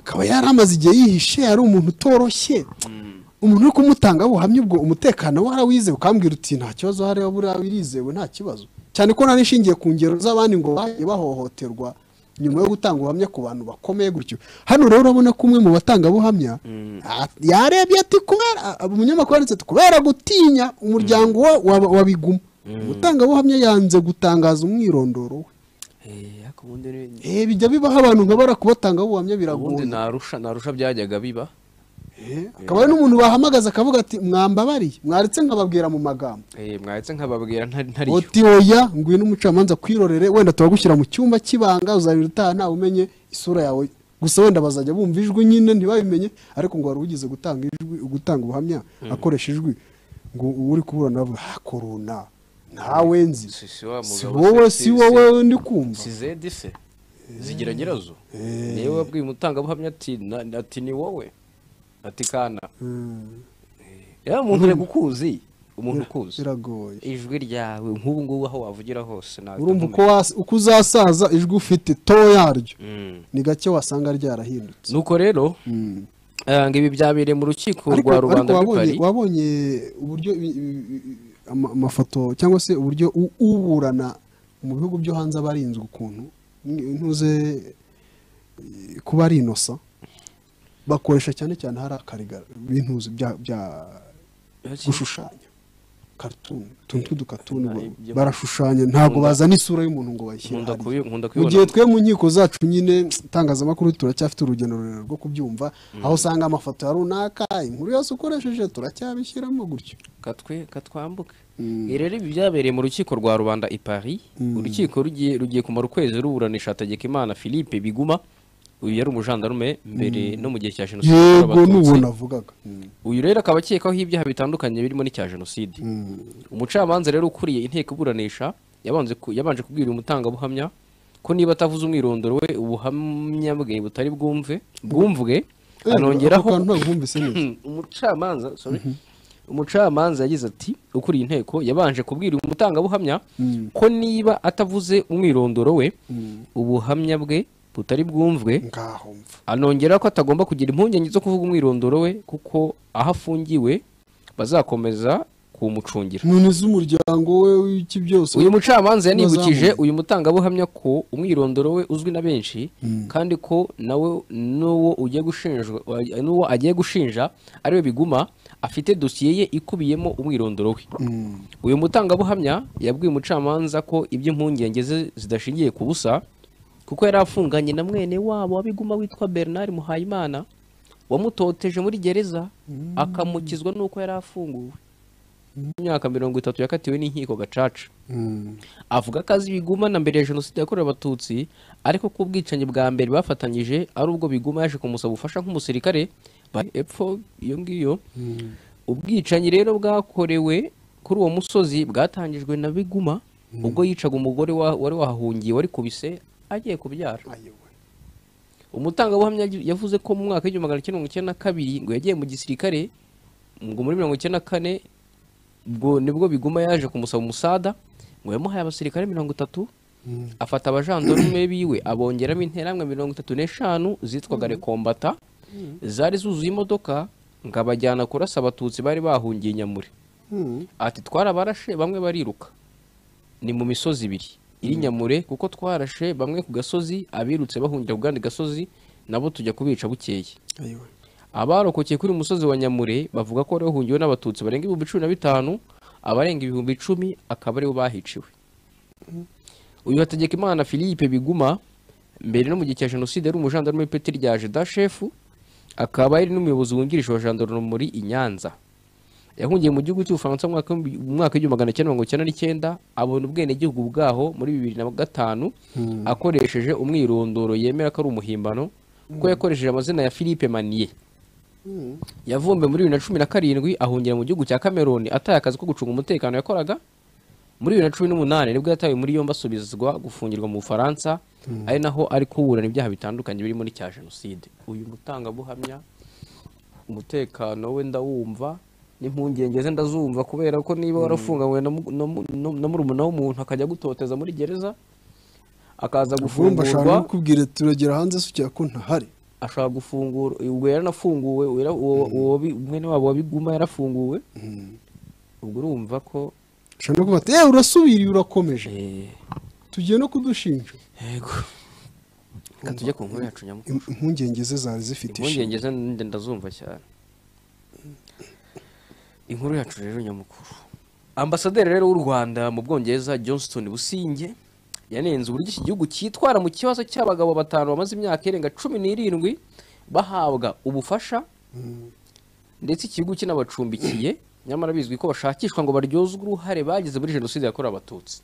akaba yari amaze igihe yihishe yari umuntu utoroshye umuntu uri kumutanga buhamya ubwo umutekano we arawizeye ukambwira uti nta kibazo hariya buriya birizewe nta kibazo cyane ko nari nshingiye ku ngero z'abandi ngo bagiye bahohoterwa nyuma yo gutanga ubuhamya ku bantu bakomeye gutyo hano rero urabona ko umwe mu batangabuhamya a- yarebye ati kubera a- umunyamakuru yanditse ati kubera gutinya umuryango wa- wa- wa biguma umutangabuhamya yanze gutangaza umwirondoro we Eh, ariko ubundi ni- Eh, bijya bibaho abantu nka bara kubatanga ubuhamya ubundi biragunda narusha narusha byajyaga biba Eh, akaba ari n'umuntu bahamagaza akavuga ati mwambabariye mwaretse nkababwira mu magambo Eh, mwahetse nkababwira ntari ntariyo oti oya ngwino umucamanza kwirorere wenda turagushyira mu cyumba cy'ibanga uzabira utaha ntawe umenye isura yawe gusa wenda bazajya bumva ijwi nyine ntibabimenye ariko ngo wari ugize gutanga ijwi gutanga ubuhamya akoresha ijwi ngo uwo uri kuburana avuga ha korona ntawe nzi Si- si wa si mugabo, wowe si- si si- wowe ndi kumva si zedi se zigira nyirazo niwe wabwiye umutangabuhamya ati na- ati ni wowe ati kana ya umuntu uri gukuzi umuntu ukuzi biragoye ijwi ryawe nk'ubu ngubu aho wavugira hose ntabwo urumva uko wasa- uko uzasaza ijwi ufite to yaryo Mm. ni gake wasanga ryarahindutse nuko rero eh, ngo ibi byabereye mu rukiko ariko rwa ariko rubanda rw'i wabonye Paris wabonye uburyo ibi- ibi- ibi- ama- amafoto cyangwa se uburyo u- uburana mu bihugu byo hanze aba arinzwe ukuntu Ni- ntuze eh, kuba ari inosa bakoresha cyane cyane hari akarigara bintuzi bya bya gushushanya cartoon utuntu tw'udukatuni ba- ibyo- barashushanya ntabwo bazana isura y'umuntu ngo bayishyire nkunda hariya. kubi- nkunda mu gihe kubibona twe mu nkiko zacu nyine itangazamakuru turacyafite urugendo rurerure rwo kubyumva aho usanga amafoto ya runaka inkuru yose ukoresheje turacyabishyiramo gutyo katwe katwambuke rero ibi byabereye mu rukiko rwa rubanda i paris urukiko rugiye rugiye kumara ukwezi ruburanisha hategekimana philippe biguma uyu yari umujandarume mbere no mu gihe cya jenoside yakorewe yego abatutsi. n'ubu navugaga uyu rero akaba akekwaho ibyaha bitandukanye birimo n'icya jenoside umucamanza rero ukuriye inteko iburanisha yabanje ku- yabanje kubwira uyu mutangabuhamya ko niba atavuze umwirondoro we ubuhamya bwe butari bwumve bwumvwe Eh, anongeraho ako kantu ntabwo bumvise neza umucamanza sorry umucamanza yagize ati ukuriye inteko yabanje kubwira uyu mutangabuhamya ko niba atavuze umwirondoro we ubuhamya bwe butari bwumvwe ngaho mva anongera ko atagomba kugira impungenge zo kuvuga umwirondoro we kuko aho afungiwe bazakomeza kumucungira none z'umuryango we w'iki byose uyu mucamanza yanibukije uyu mutangabuhamya ko umwirondoro we uzwi na benshi kandi ko nawe n'uwo ugiye gushinjwa n'uwo agiye gushinja ariwe biguma afite dosiye ye ikubiyemo umwirondoro we uyu mutangabuhamya yabwiye umucamanza ko iby'impungenge ze zidashingiye ku busa kuko yari afunganye na mwene wabo wabiguma witwa bernard muhayimana wamutoteje muri gereza akamukizwa n'uko yari afunguwe imyaka mirongo itatu yakatiwe n'inkiko gacaca avuga ko azi biguma na mbere ya jenoside yakorewe abatutsi ariko ko ubwicanyi bwa mbere bafatanyije ari ubwo biguma yaje kumusaba ubufasha nk'umusirikare bari epfo iyo ngiyo ubwicanyi rero bwakorewe kuri uwo musozi bwatangijwe na biguma ubwo yicaga umugore wa- wari wahahungiye wari kubise agiye kubyara umutangabuhamya yavuze ko mu mwaka w'igihumbi magana cyenda mirongo icyenda na kabiri ngo yagiye mu gisirikare ngo muri mirongo icyenda na kane ubwo nibwo biguma yaje kumusaba umusada ngo yamuhaye abasirikare mirongo itatu afata abajandarume biwe abongeramo interamwe mirongo itatu n'eshanu zitwaga rekombata zari zuzuye imodoka ngo abajyana kurasa abatutsi bari bahungiye nyamure ati twarabarashe bamwe bariruka ni mu misozi ibiri iri nyamure kuko twarashe bamwe ku gasozi abirutse bahungira ku kandi gasozi nabo tujya kubica bukeye abarokokeye kuri uyu musozi wa nyamure bavuga ko bari bahungiwe n'abatutsi barenga ibihumbi cumi na bitanu abarenga ibihumbi icumi akaba aribo bahiciwe uyu hategeka imana philippe biguma mbere no mu gihe cya jenoside yari umujandarume w'ipeti rya jeda shefu akaba ari n'umuyobozi wungirije wa jandarumuri i nyanza yahungiye mu gihugu cy'ubufaransa mu mwaka w'ibihumbi- mu mwaka w'igihumbi magana cyenda mirongo icyenda n'icyenda abona ubwenegihugu bwaho muri bibiri na gatanu akoresheje umwirondoro yemera ko ari umuhimbano ko yakoresheje amazina ya philippe maniye yavumbuwe muri bibiri na cumi na karindwi ahungira mu gihugu cya cameroon ataye akazi ko gucunga umutekano yakoraga muri bibiri na cumi n'umunani nibwo yatawe muri yombi asubizwa gufungirwa mu bufaransa ari naho ari kuburana ibyaha bitandukanye birimo n'icya jenoside uyu mutangabuhamya umutekano we ndawumva n'impungenge ze ndazumva kubera ko niba warafunganywe na mu- na mu- na murumuna w'umuntu akajya agutoteza muri gereza akaza vumba ashaka gufungurwa kukubwira turagera hanze se ukeka ko ntahari ashobora gufungura ubwo yaranafunguwe uwo- uwo- uwo bi- mwene wabo wabiguma yarafunguwe ubwo urumva ko ashaka no kuvuga ati eee urasubiriye urakomeje eh, tugiye no kudushinja yego reka tujye ku nkuru yacu nyamukuru Im- impungenge ze zari zifite impungenge ze nde ndazumva cyane inkuru yacu rero nyamukuru ambasaderi rero w'u rwanda mu bwongereza johnston businge yanenze uburyo iki gihugu cyitwara mu kibazo cy'abagabo batanu bamaze imyaka irenga cumi n'irindwi bahabwa ubufasha ndetse ikigo kinabacumbikiye nyamara bizwi ko bashakishwa ngo baryozwe uruhare bagize muri jenoside yakorewe abatutsi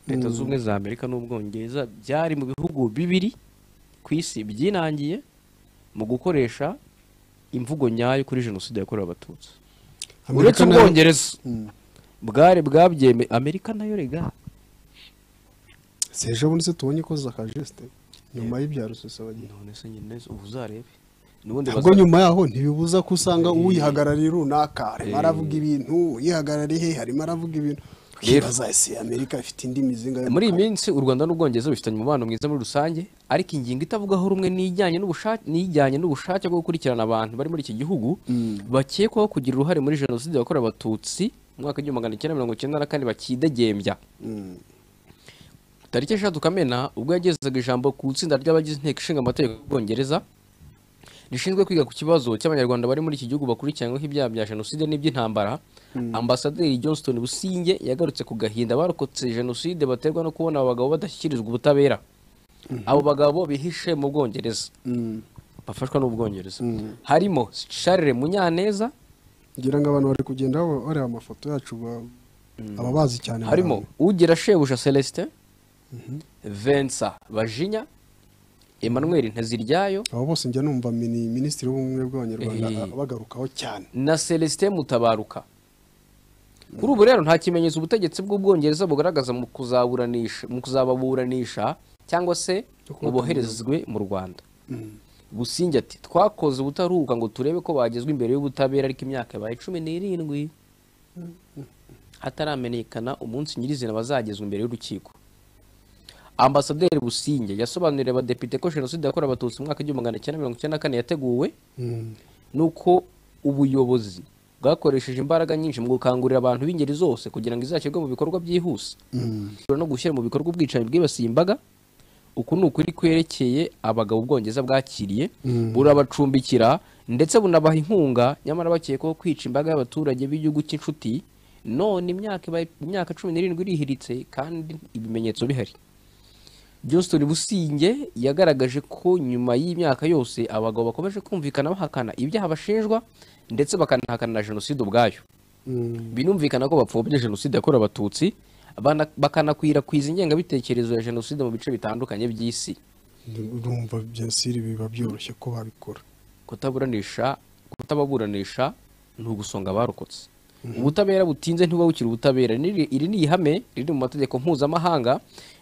leta zunze ubumwe za amerika n'ubwongereza byari mu bihugu bibiri ku isi byinangiye mu gukoresha imvugo nyayo kuri jenoside yakorewe abatutsi uretse Amerika nayo- ubwongereza bwari bwabyeme amerika nayo rega si ejo bundi se tubonye ko zakajesite nyuma y'ibya rusesabagina none se nyine ubu uzarebe n'ubundi ntabwo baza- nyuma yaho ntibibuza ko usanga uyihagarariye runaka arimo aravuga ibintu uyihagarariye harimo aravuga ibintu ukibaza ese amerika ifite indi mizinga yo mu muri iyi kanwa? minsi u rwanda n'ubwongereza bifitanye umubano mwiza muri rusange ariko ingingo itavugaho rumwe n'ijyanye n'ubushake n'ijyanye n'ubushake bwo gukurikirana abantu bari muri iki gihugu bakekwaho kugira uruhare muri jenoside yakorewe abatutsi mu mwaka w'igihumbi magana cyenda mirongo icyenda na kane bakidegembya tariki eshatu kamena ubwo yagezaga ijambo ku itsinda ry'abagize inteko ishinga amategeko y'ubwongereza rishinzwe kwiga ku kibazo cy'abanyarwanda bari muri iki gihugu bakurikiranyweho ibyaha bya jenoside n'iby'intambara ambasaderi johnston businge yagarutse ku gahinda barokotse jenoside baterwa no kubona abo bagabo badashyikirizwa ubutabera abo bagabo bihishe mu bwongereza bafashwa n'ubwongereza harimo charles munyaneza ngira ngo abantu bari kugenda ba- bareba amafoto yacu ba- ababazi cyane harimo barabona. ugira shebuja celestin vensa bajinya emmanuel nteziryayo abo bose njya numva mini minisitiri w'ubumwe bw'abanyarwanda Eh. a- abagarukaho cyane na celestin mutabaruka kuri ubu rero nta kimenyetso ubutegetsi bw'ubwongereza bugaragaza mu kuzaburanisha mu kuzababuranisha cyangwa se ngo boherezwe mu rwanda businge ati twakoze ubutaruhuka ngo turebe ko bagezwa imbere y'ubutabera ariko imyaka yabaye cumi n'irindwi hataramenyekana umunsi nyirizina bazagezwa imbere y'urukiko ambasaderi businge yasobanuriye abadepite ko jenoside yakorewe abatutsi mu mwaka w'igihumbi magana cyenda mirongo icyenda na kane yateguwe nuko ubuyobozi bwakoresheje imbaraga nyinshi mu gukangurira abantu b'ingeri zose kugira ngo izashyirwe mu bikorwa byihuse no gushyira mu bikorwa ubwicanyi bwibasiye imbaga uku ni ukuri kwerekeye abagabo ubwongereza bwakiriye burabacumbikira ndetse bunabaha inkunga nyamara bakekwaho kwica imbaga y'abaturage b'igihugu cy'inshuti none imyaka ibaye- imyaka cumi n'irindwi irihiritse kandi ibimenyetso bihari Johnston Businge yagaragaje ko nyuma y'imyaka yose abagabo bakomeje kumvikana bahakana ibyaha bashinjwa ndetse bakanahakana na jenoside ubwayo binumvikana ko bapfobye jenoside yakorewe abatutsi bana- bakanakwirakwiza ingengabitekerezo ya jenoside mu bice bitandukanye by'isi urumva byasiri biba byoroshye ko babikora kutaburanisha kutababuranisha ni ugusonga abarokotse ubutabera butinze ntibuba bukiri ubutabera Niri- iri ni ihame riri mu mategeko mpuzamahanga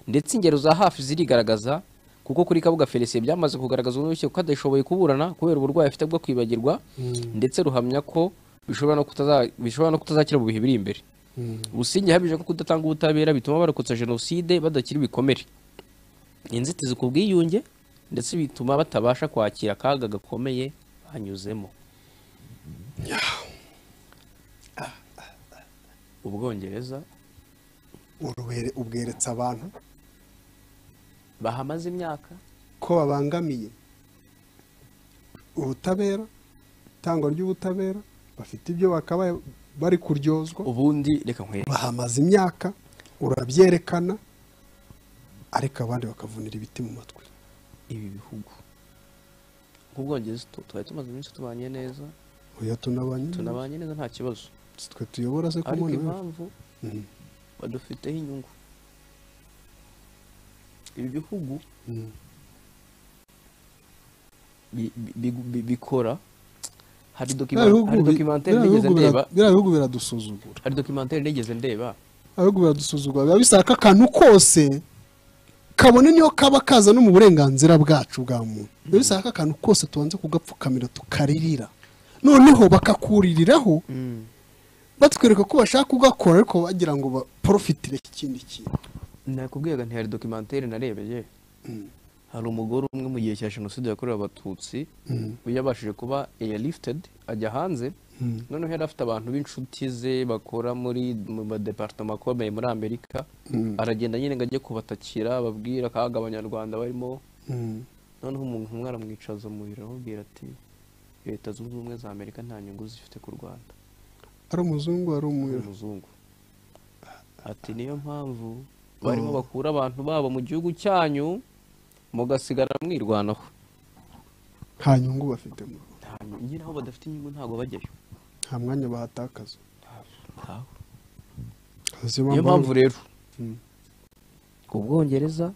ndetse ingero za hafi zirigaragaza kuko kuri kabuga felicien byamaze kugaragazwa n'urukiko ko adashoboye kuburana kubera uburwayi afite bwo kwibagirwa ndetse ruhamya ko bishobora no kutaza- bishobora no kutazakira mu bihe biri imbere businge yahamije ko kudatanga ubutabera bituma abarokotse jenoside badakira ibikomere inzitizi ku bwiyunge ndetse bituma batabasha kwakira akaga gakomeye banyuzemo ubwongereza urubere ubweretse abantu bahamaze imyaka ko babangamiye ubutabera itangwa ry'ubutabera bafite ibyo bakabaye bari kuryozwa ubundi reka nkwereke bahamaze imyaka urabyerekana ariko abandi bakavunira ibiti mu matwi ibi bihugu nk'ubwongereza tu- twari tumaze iminsi tubanye neza oya tunabanye tunabanye neza nta kibazo si twe tuyobora se ku ariko mwana we. impamvu Mhm. badufiteho inyungu ibi bihugu Mm. bi- bi- bi- bikora hari Biriya bihugu bi- dokimentari biriya nigeze bihugu bira- ndeba biriya bihugu biradusuzugura hari dokimentari nigeze ndeba biriya bihugu biradusuzugura biba bisaka akantu kose kabone niyo kaba kaza no mu burenganzira bwacu bwa muntu biba bisaka akantu kose tubanze kugapfukamira tukaririra noneho bakakuririraho batwereka ko bashaka kugakora ariko bagira ngo baporofitire ikindi kintu nakubwiraga nti hari dokimentari narebeye hari umugore umwe mu gihe cya jenoside yakorewe abatutsi yabashije kuba airlifted ajya hanze noneho yari afite abantu b'inshuti ze bakora muri mu madepartama akomeye muri amerika aragenda nyine ngo ajye kubatakira ababwira akaga abanyarwanda barimo Mm. noneho umuntu umwe aramwicaza mu biro aramubwira ati leta zunze ubumwe za amerika nta nyungu zifite ku rwanda ari umuzungu ari umwira umuzungu ati niyo mpamvu barimo bakura abantu babo mu gihugu cyanyu mugasigara mwirwanaho nta nyungu bafite mu Rwanda. Nta nyu- nyine aho badafite inyungu ntabwo bajyayo nta mwanya bahatakaza Ntawo. Azi niyo bambara- mpamvu rero Mm. ku bwongereza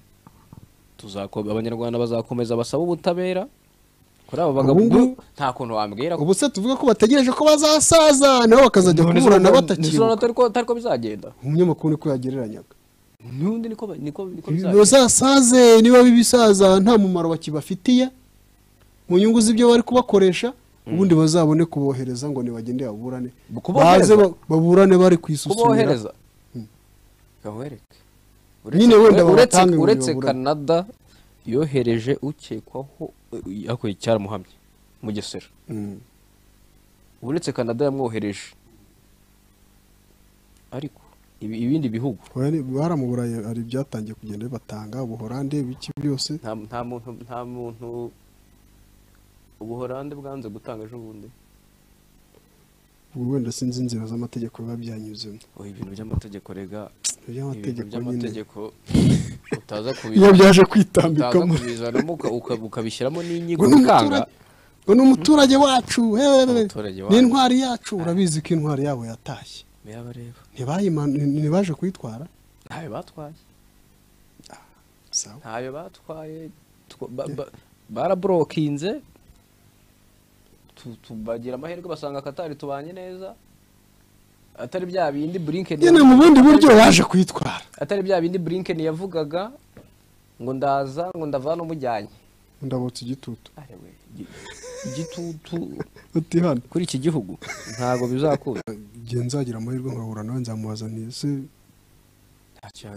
tuzako- abanyarwanda bazakomeza basaba ubutabera kuri abo bagabo Ubu ngubu- nta kuntu wambwira ko ubu se tuvuga ko bategereje ko bazasaza nabo bakazajya None kuburana zo- zo- batakibuka atari ko- atari ko bizagenda umunyamakuru niko yagereranyaga n'undi niko ba- niko niko bizagenda bazasaze niba bibisaza nta mumaro bakibafitiye mu nyungu z'ibyo bari kubakoresha ubundi bazabone kubohereza ngo ntibagende baburane Kubohereza? baze ba- baburane bari kwisusumira kubohereza gawereke Nyine wenda uretse babatange ngo uretse bibabure. canada yohereje ukekwaho yakuye icyaramuhamye mugesera Mm. uretse canada yamwohereje ariko ibi- ibindi bihugu Bari- baramuburaye hari ibyatangiye kugenda bibatanga ubuhorande biki byose nta nta muntu nta muntu ubuhorande bwanze gutanga ejo bundi ubwo wenda sinzi inzira z'amategeko biba byanyuzemo oya ibintu by'amategeko rega ibintu iby'amategeko nyine by'amategeko utaza iyo kubizana byaje utaza kwitambikamo kubizanamo uka- uka- ukabishyiramo n'inyigo ngo ni bikanga umuturage- ngo ni umuturage wacu hehe, Umuturage wacu. ni intwari yacu urabizi ko intwari yabo yatashye birabareba ntibayimanu- ntibaje kuyitwara ntayo batwaye sawa ntayo batwaye two- ba- ba- baraborokinze tu- tu- bagira amahirwe basanga katari tubanye neza atari bya bindi blinken nyine mu bundi buryo baje kuyitwara atari bya bindi blinken yavugaga ngo ndaza ngo ndavana umujyanye ndabutse igitutu Are we, igi- igitutu uti hano kuri iki gihugu ntabwo bizakunda igihe nzagira amahirwe nkahura nawe nzamubaza nti ese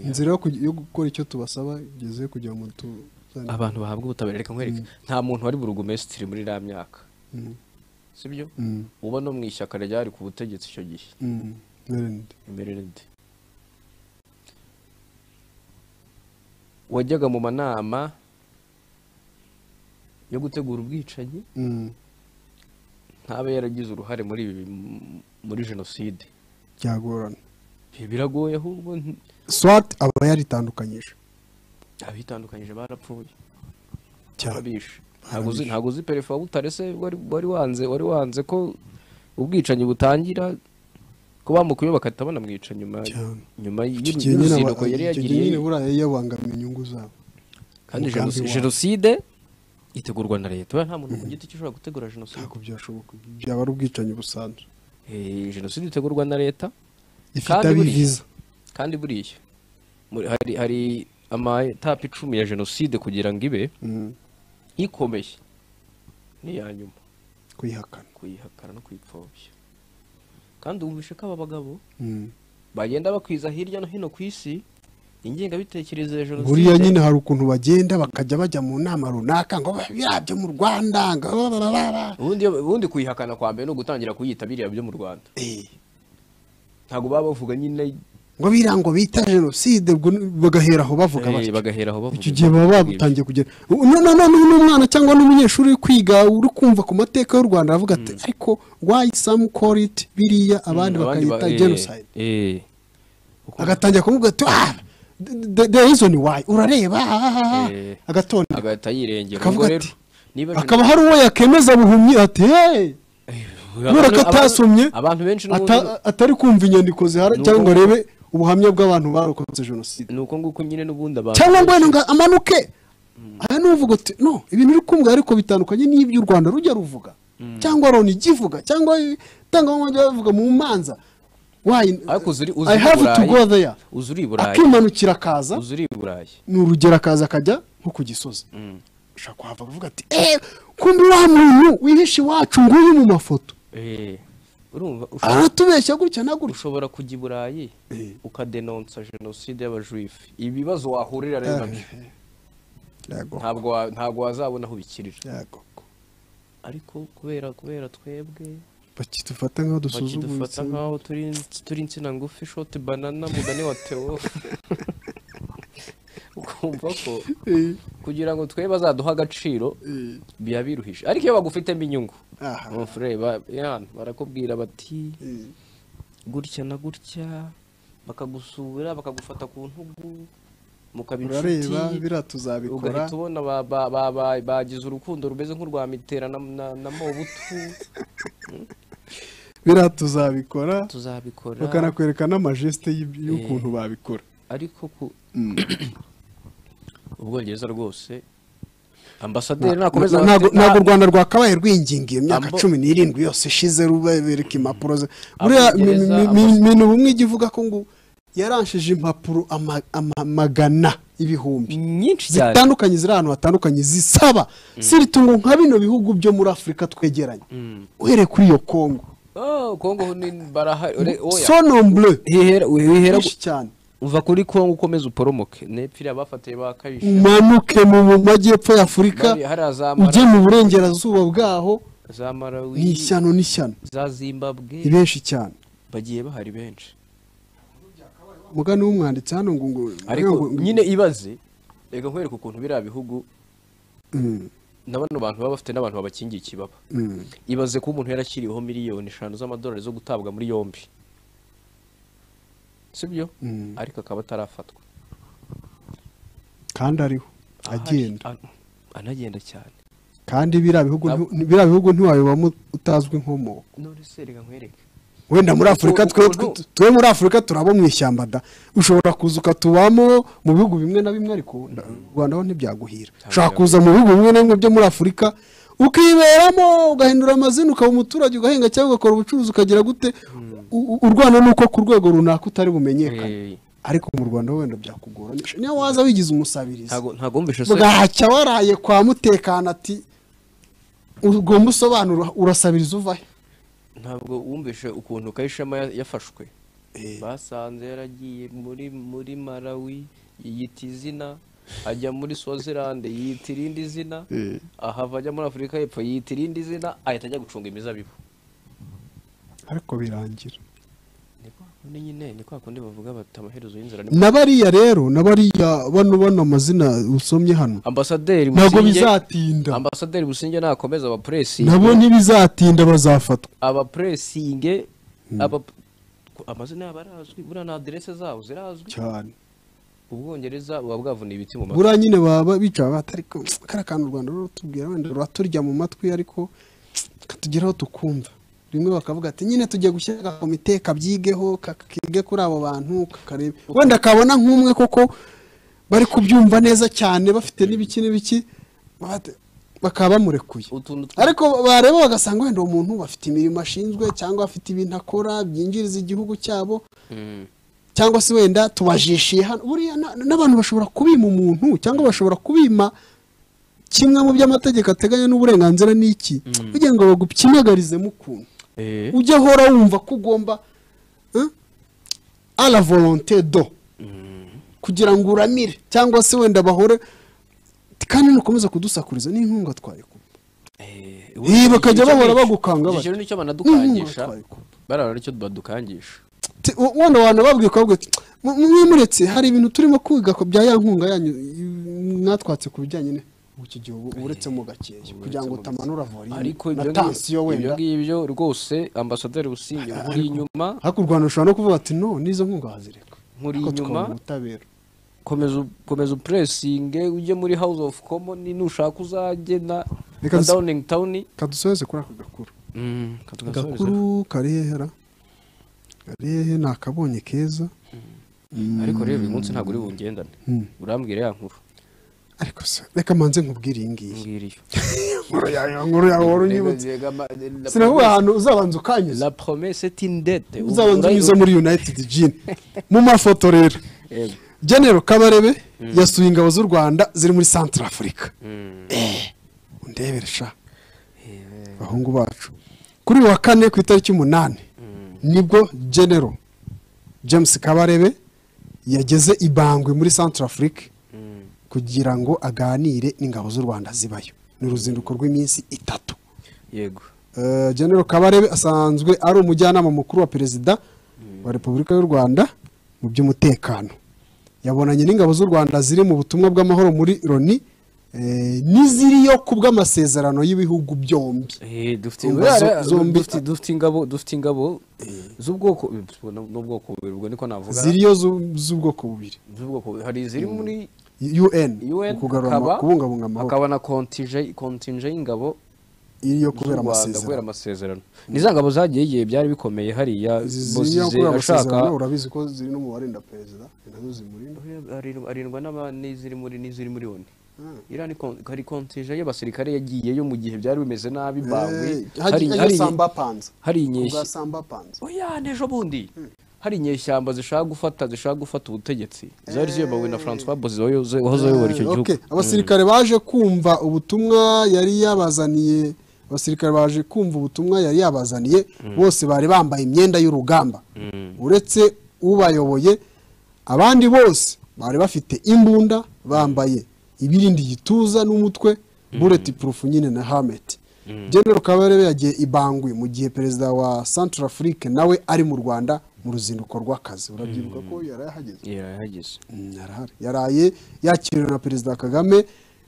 inzira yo kugi- yo gukora icyo tubasaba igeze kugira ngo tu abantu bahabwa ubutabera reka nkwereke nta muntu wari burugumesitiri muri iriya myaka Mm. sibyo Mm. uba no mu ishyaka ryari ku butegetsi icyo gihe Mm. Merendi. imerere nde wajyaga mu manama yo gutegura ubwicanyi Mm. ntabe yaragize uruhare muri ibi m- muri jenoside byagorana Bi- biragoye ahubwo nti- swat aba yaritandukanyije abitandukanyije barapfuye cyane barabishe ntabwo uzi ntabwo uzi perefe wa butare se wari wari wanze wari wanze ko ubwicanyi butangira ko bamukuye bakahita banamwica nyuma Cyane. nyuma icyo gihe nyine aba- y'uruzinduko yari icyo gihe yagiriye nyine buriya yari yabangamiye inyungu zabo kandi umugambi jenoside- wabo. jenoside itegurwa na leta nta muntu ku giti cye ushobora gutegura jenoside ntabwo byashoboka byaba ari ubwicanyi busanzwe Eh, jenoside itegurwa na leta ifite Kandi buriya- abiviza kandi buriya muri- hari hari amatapi icumi ya jenoside kugira ngo ibe Mm. ikomeye ni iya nyuma kuyihakana kuyihakana no kuyipfobya kandi ububishe k'aba bagabo Mm. bagenda bakwiza hirya no hino ku isi ingengabitekerezo ya jenoside buriya nyine hari ukuntu bagenda bakajya bajya mu nama runaka ngo biriya byo mu rwanda ngo blablabla. ubundi ubundi kuyihakana kwa mbere ni ugutangira kuyita biriya byo mu rwanda Eh, ntabwo baba bavuga nyine ngo biriya ngo bita jenoside ubwo ni- bagahera aho bavuga eh, batyo. bagahera aho bavuga icyo gihe baba ibyo ngibyo. babutangiye kugera n'umwana cyangwa n'umunyeshuri uri kwiga uri kumva ku mateka y'u rwanda aravuga ati ariko why some call it biriya abandi bakayita eh, genocide eh, uko- agatangira kuvuga ati ah the- the- the reason why urareba ah, ah, ah." Eh. agatonda agahita yirengera Akavuga ubwo rero ati- niba hakaba hari uwo yakemeza buhumyi ati hey abantu- kubera ko abantu- atasomye abantu benshi ata- atari kumva inyandiko zihari Ni cyangwa ngo uko- arebe ubuhamya bw'abantu barokotse jenoside ni uko nguko nyine n'ubundi abantu cyangwa ngo wenda ngo amanuke aha ni uvuga uti no ibintu uri kumva ariko bitandukanye n'iby'u rwanda rujya ruvuga cyangwa loni igivuga cyangwa itangabuhamya bavuga mu manza Why- Ariko uzi uri- uzi I uri have to Burayi. go there uzi uri i burayi akimanukira akaza uzi uri i burayi ni urugero akaza akajya nko ku gisozi ushobora kuhava ukavuga ati eee kumbi wa muntu wihishe iwacu nguyu mu mafoto Eh, urumva ushobora- aratubeshya gutya na gutya ushobora kujya i burayi Eh. ukadenonsa jenoside y'abajuifu ibibazo wahurira rero nabyo yego ntabwo wa- ntabwo wazabona aho ubikirira yego ariko kubera kubera twebwe bakidufata nk'aho bakidufata dusuzuguritse nk'aho turi turi insina ngufi shoti banana mugani wa teo ukumva ko Eh, kugira ngo twe bazaduhe agaciro eh, biba biruhije ariko iyo bagufitemo inyungu aha, umufure ba- ya, barakubwira bati eh, gutya na gutya bakagusura bakagufata ku ntugu mukaba urareba inshuti biriya tuzabikora ugahita ubona ba- ba- ba- ba- bagize urukundo rumeze nk'urwa mitera na, na, na mobutu biriya tuzabikora tuzabikora bakanakwereka n'amajeste y'ib- y'ukuntu babikora ariko ku ubwongereza rwose ambasaderi nakomeza ntabwo nta- ntabwo u rwanda rwakabaye rwinginga iyo myaka Ambo- cumi n'irindwi yose ishize rubereka impapuro ze buriya mi- mi- Abongereza, mi- Abas- ibintu bumwe ijya ivuga ko ngo yaranshije impapuro ama- ama- magana ibihumbi nyinshi cyane zitandukanye ziri ahantu hatandukanye zisaba siritungo nka bino bihugu byo muri afurika twegeranye uhereye kuri iyo kongo Oh, kongo ni barahari ure- oya. sonomble Wihera- wihera nyinshi cyane uva kuri kongo ukomeza uporomoke nepfira bafatiye bakabisha umanuke mu mu majyepfo y'afurika Bari- hariya za Mara- ujye mu burengerazuba bwaho za marawi ni ishyano n'ishyano za zimbabwe ni benshi cyane bagiye bahari benshi mugani w'umwanditsi hano ngo ngo ariko ngo- ngo- nyine ibaze reka nkwereke ukuntu biriya bihugu Mm, na bano bantu baba bafite n'abantu babakingiye ikibaba mm. ibaze ko umuntu yarashyiriweho miliyoni eshanu z'amadolari zo gutabwa muri yombi sibyo Mm. ariko akaba atarafatwa kandi ariho agenda Ahari, an- anagenda cyane kandi biriya bihugu Ntabwo- nti- biriya bihugu ntiwabibamo utazwi inkomoko none se reka nkwereke wenda muri afurika u- twe u- twe- twe muri afurika turaba mu ishyamba da ushobora kuza ukatubamo mu bihugu bimwe na bimwe ariko u rwanda ho ntibyaguhira ushobora kuza mu bihugu bimwe na bimwe byo muri afurika ukiberamo ugahindura amazina ukaba umuturage ugahinga cyangwa ugakora ubucuruzi ukagira gute U- u- u Rwanda ni uko ku rwego runaka utari bumenyekane Eh, ariko mu rwanda ho wenda byakugora niyo waza wigize umusabirizi ntago ntago wumvishe se bwacya waraye kwa mutekano ati ugomba usobanura urasabiriza uvahe ntabwo wumvishe ukuntu kayishema ya- yafashwe basanze yaragiye muri muri malawi yiyita izina ajya muri swazilande yiyita irindi zina Eh. ahava ajya muri afurika y'epfo yiyita irindi zina ahita ajya gucunga imizabibu ariko birangira ni kwa kundi nyine ni kwa kundi bavuga bati amaherezo y'inzira ni na bariya rero na bariya bano bano amazina usomye hano ambasaderi ntabwo Busingye- bizatinda ambasaderi businge nakomeza abapuresinge nabo ntibizatinda bazafatwa abapuresinge aba amazina yabo arazwi buriya na aderese zabo zirazwi cyane ubwongereza buba bwavuna ibiti mu matwi buriya nyine baba bicara batari ko kariya kantu u rwanda rutubwira wenda ruraturya mu matwi ariko katugeraho tukumva rimwe bakavuga ati nyine tujya gushyira agakomite kabyigeho ka- kige kuri abo bantu kakareba wenda kabona nk'umwe koko bari kubyumva neza cyane bafite n'ibiki n'ibiki bate- bakaba bamurekuye utuntu tw- ariko bareba bagasanga wenda uwo muntu bafite imirimo ashinzwe cyangwa afite ibintu akora byinjiriza igihugu cyabo Mm. cyangwa se wenda tubajishiye hano buriya na- n'abantu bashobora kubima umuntu cyangwa bashobora kubima kimwe mu by'amategeko ateganya n'uburenganzira ni iki kugira ngo bagupyinagarize mu kuntu Eh. ujye ahora wumva ko ugomba eh, a la volonté do kugira ngo uramire cyangwa se wenda bahore kandi nukomeza kudusakuriza n'inkunga twayikuba Eh, Eh, bakajya icyo bahora nicyo- bagukanga icyo bati. kintu nicyo n'inkunga banadukangisha twayikuba barara nicyo badukangisha Ti- wo- wenda abantu babwiye ko babwiye mwe muretse hari ibintu turimo kwiga ku bya ya nkunga yanyu i- mwatwatse ku bijyanye ne- ubu iki gihe ubu- uretse mu gakeya kugira ngo utamanura volume ariko na ibyo tansiyo ngi- ibyo wenda ngibyo rwose ambasaderi businge nkuri inyuma ariko u rwanda rushobora no kuvuga ati no n'izo nkunga hazireka Nkuri Ariko inyuma. tukabona ubutabera komeza u- komeza upuresinge ujye muri house of common nushaka uzajye na Reka na dusa- downing town kadusoheze kuri aka gakuru Mm, katugasorezeho. gakuru karihera karihehe ni akabonye keza ariko rero uyu munsi ntabwo uri bungendane Mm. urambwira ya nkuru ariko se reka manze nkubwire iyi ngiyi mbwira iyo inkuru yawe inkuru yawe wari unyibutse sinavuga ahantu uzabanza ukanyiza la promesse est une dette uzabanza unyuze muri united gin mu mafoto rero genero kabarebe yasuye ingabo z'u rwanda ziri muri central africa undebere sha abahungu bacu kuri uyu wa kane ku itariki umunani nibwo genero james kabarebe yageze ibangwe muri central africa kugira ngo aganire n'ingabo z'u rwanda zibayo ni uruzinduko rw'iminsi itatu yego Eh, General Kabarebe asanzwe ari umujyanama mukuru wa perezida wa Repubulika y'u Rwanda mu by'umutekano yabonanye n'ingabo z'u Rwanda ziri mu butumwa bw'amahoro muri Loni eh, n'iziriyo ku bw'amasezerano y'ibihugu byombi Eh, dufite Umva Buriya- zo- zombi- dufite- dufite ingabo dufite ingabo z'ubwoko n'ubwoko bubiri ubwo niko navuga ziriyo zu- z'ubwoko bubiri z'ubwoko bubiri. hari iziri muri UN UN mu kugarura ama- hakaba- kubungabunga amahoro hakaba na kontinje kontinje y'ingabo iriyo z'u kubera Rwanda kubera amasezerano amasezerano ni za ngabo zagiye igihe byari bikomeye hariya ziriyo Bozize kubera ashaka amasezerano urabizi ko ziri no mu barinda perezida ni nazo zimurinda Arindwa- arindwa n'aba- n'iziri muri n'iziri muri oni iriya ni kon- hari kontinje y'abasirikare yagiyeyo mu gihe byari bimeze nabi bawe Eh, hajya- hajya Samba Panza. hari Kubwa inyeshya Samba Panza. oya n'ejo bundi hari inyeshyamba zishaka gufata zishaka gufata ubutegetsi zari ziyobowe na francois bozize wayoze- wahoze ayobora icyo Eh, gihugu okay. abasirikare baje kumva ubutumwa yari yabazaniye abasirikare baje kumva ubutumwa yari yabazaniye bose bari bambaye imyenda y'urugamba uretse ubayoboye abandi bose bari bafite imbunda bambaye ibirinda igituza n'umutwe bureti purufu nyine na hameti general kabarebe yagiye ibangwi mu gihe perezida wa central afrique nawe ari mu rwanda mu ruzinduko rw'akazi urabyibuka ko yari yahageze yarahageze Mm, yarahari yaraye yakiriwe na perezida kagame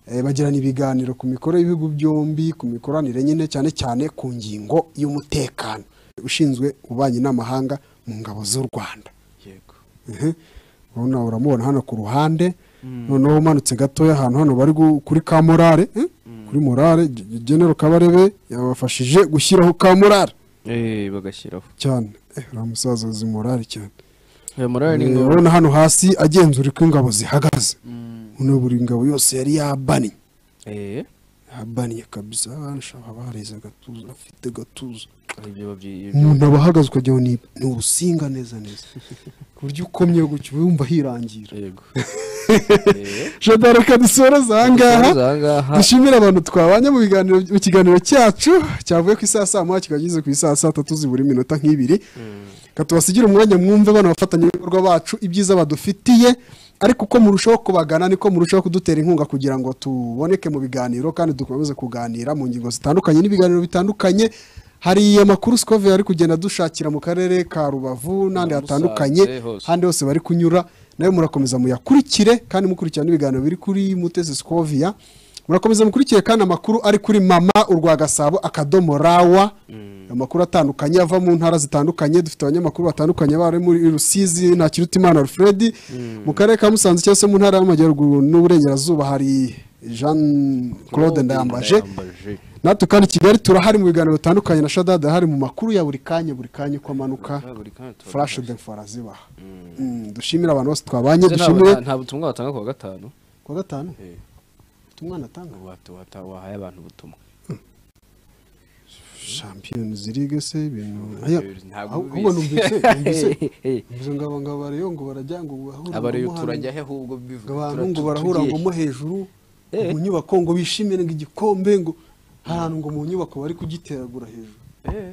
eh, bagirana ibiganiro ku mikoro y'ibihugu byombi ku mikoranire nyine cyane cyane ku ngingo y'umutekano ushinzwe ububanyi n'amahanga mu ngabo z'u rwanda yego Mhm. urabona uramubona hano ku ruhande noneho umanutse gatoya ahantu hano bari gu- kuri ka morale eh? kuri morale G- G- general kabarebe yabafashije gushyiraho ka morale Eh, bagashyiraho cyane Eh, uriya musaza uzi morale cyane Uyu murari ni ingabo urabona hano hasi agenzura uko ingabo zihagaze noneho buri ngabo yose yari yabanye Eh, yabanye kabisa nshaka bareze agatuza afite agatuza ibyo babyi- umuntu aba ahagaze ukagira ngo ni ni urusinga neza neza ku buryo ukomye gutyo wumva hirangira yego reka dusoreze ahangaha Dusoreze ahangaha. dushimire abantu twabanye mu biganiro mu kiganiro cyacu cyavuye ku isaha saa moya kikaba kigeze ku isaha saa tatu zibura iminota nk'ibiri reka tubasigire umwanya mwumve bano bafatanyabikorwa bacu ibyiza badufitiye ariko uko murushaho kubagana niko murushaho kudutera inkunga kugira ngo tuboneke mu biganiro kandi dukomeze kuganira mu ngingo zitandukanye n'ibiganiro bitandukanye hari amakuru sikove ari kugenda dushakira mu karere ka rubavu n'ahandi Na Musanze, hatandukanye hose. ahandi hose bari kunyura nawe murakomeza muyakurikire kandi mukurikirana ibiganiro biri kuri mutesi sikovia murakomeza mukurikire kandi amakuru ari kuri mama urwa gasabo akadomo rawa amakuru atandukanye ava mu ntara zitandukanye dufite abanyamakuru batandukanye bari muri rusizi nta kirutimana alfred mu karere ka musanze cyangwa se mu ntara y'amajyaruguru n'uburengerazuba hari jean claude ndayambaje natwe kandi i kigali turahari mu biganiro bitandukanye na shadada hari mu makuru ya buri kanya buri kanya uko amanuka Buri kanya turabafasha. furashe de arazibaha Mm, dushimire abantu bose twabanye Ndetse nta- dushimire nta- nta butumwa watanga ku wa gatanu ku wa gatanu Eh. ubutumwa natanga Wata- wata- wahaye abantu ubutumwa shampiyoni zirige se ibintu Aya, Ntabwo ahubwo ubizi. numvise numvise Eh. numvise ngo abangabo bariyo ngo barajya ngo bahura aba rero ngo muhane, turajya he ahubwo bivuga ngo abantu tura- ngo tu- barahura tugiye ngo mo hejuru Eh. mu nyubako ngo bishimire ngo igikombe ngo ahantu ngo mu nyubako bari kugiteragura hejuru Eh.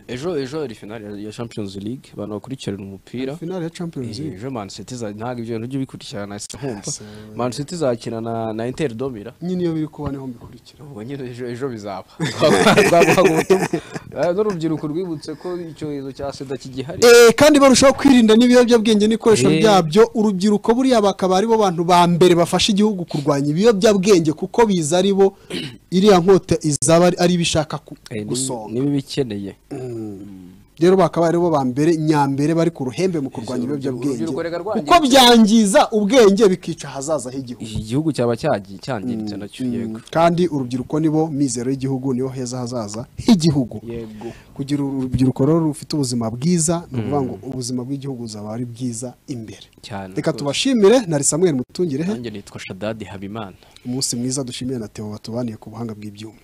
ejo ejo hari finale ya- ya champions league abantu bakurikirana umupira finale ya champions Eh, league ejo man city za- ntabwo ibyo bintu by'ubikurikirana nahise nkumva Ese, man city izakina na na inter domira nyine iyo biri kuba niho mbikurikira ubwo nyine ejo ejo bizaba twaguha ubutumwa Eh, n'urubyiruko rwibutse ko icyorezo cya sida kigihari Eh, kandi barushaho kwirinda n'ibiyobyabwenge n'ibikoresho Eh. byabyo urubyiruko buriya bakaba ari bo bantu ba mbere bafasha igihugu kurwanya ibiyobyabwenge kuko biza ari bo iriya nkota izaba ari- ari ibishaka Eh, ni- gusonga niba ibikeneye rero bakaba ari bo ba mbere nyambere bari ku ruhembe mu kurwanya Urubyiruko- ibiyobyabwenge urubyiruko reka rwangiritse. kuko byangiza ubwenge bikica ahazaza h'igihugu iki gihugu cyaba cyagi- cyangiritse nacyo yego kandi urubyiruko nibo mizero y'igihugu nibo heza hazaza h'igihugu yego kugira urubyiruko rero rufite ubuzima bwiza ni ukuvuga ngo ubuzima bw'igihugu buzaba ari bwiza imbere cyane reka rwose. tubashimire nari samuel mutungirehe nanjye nitwa shadadi habimana umunsi mwiza dushimire na teo batubaniye ku buhanga bw'ibyuma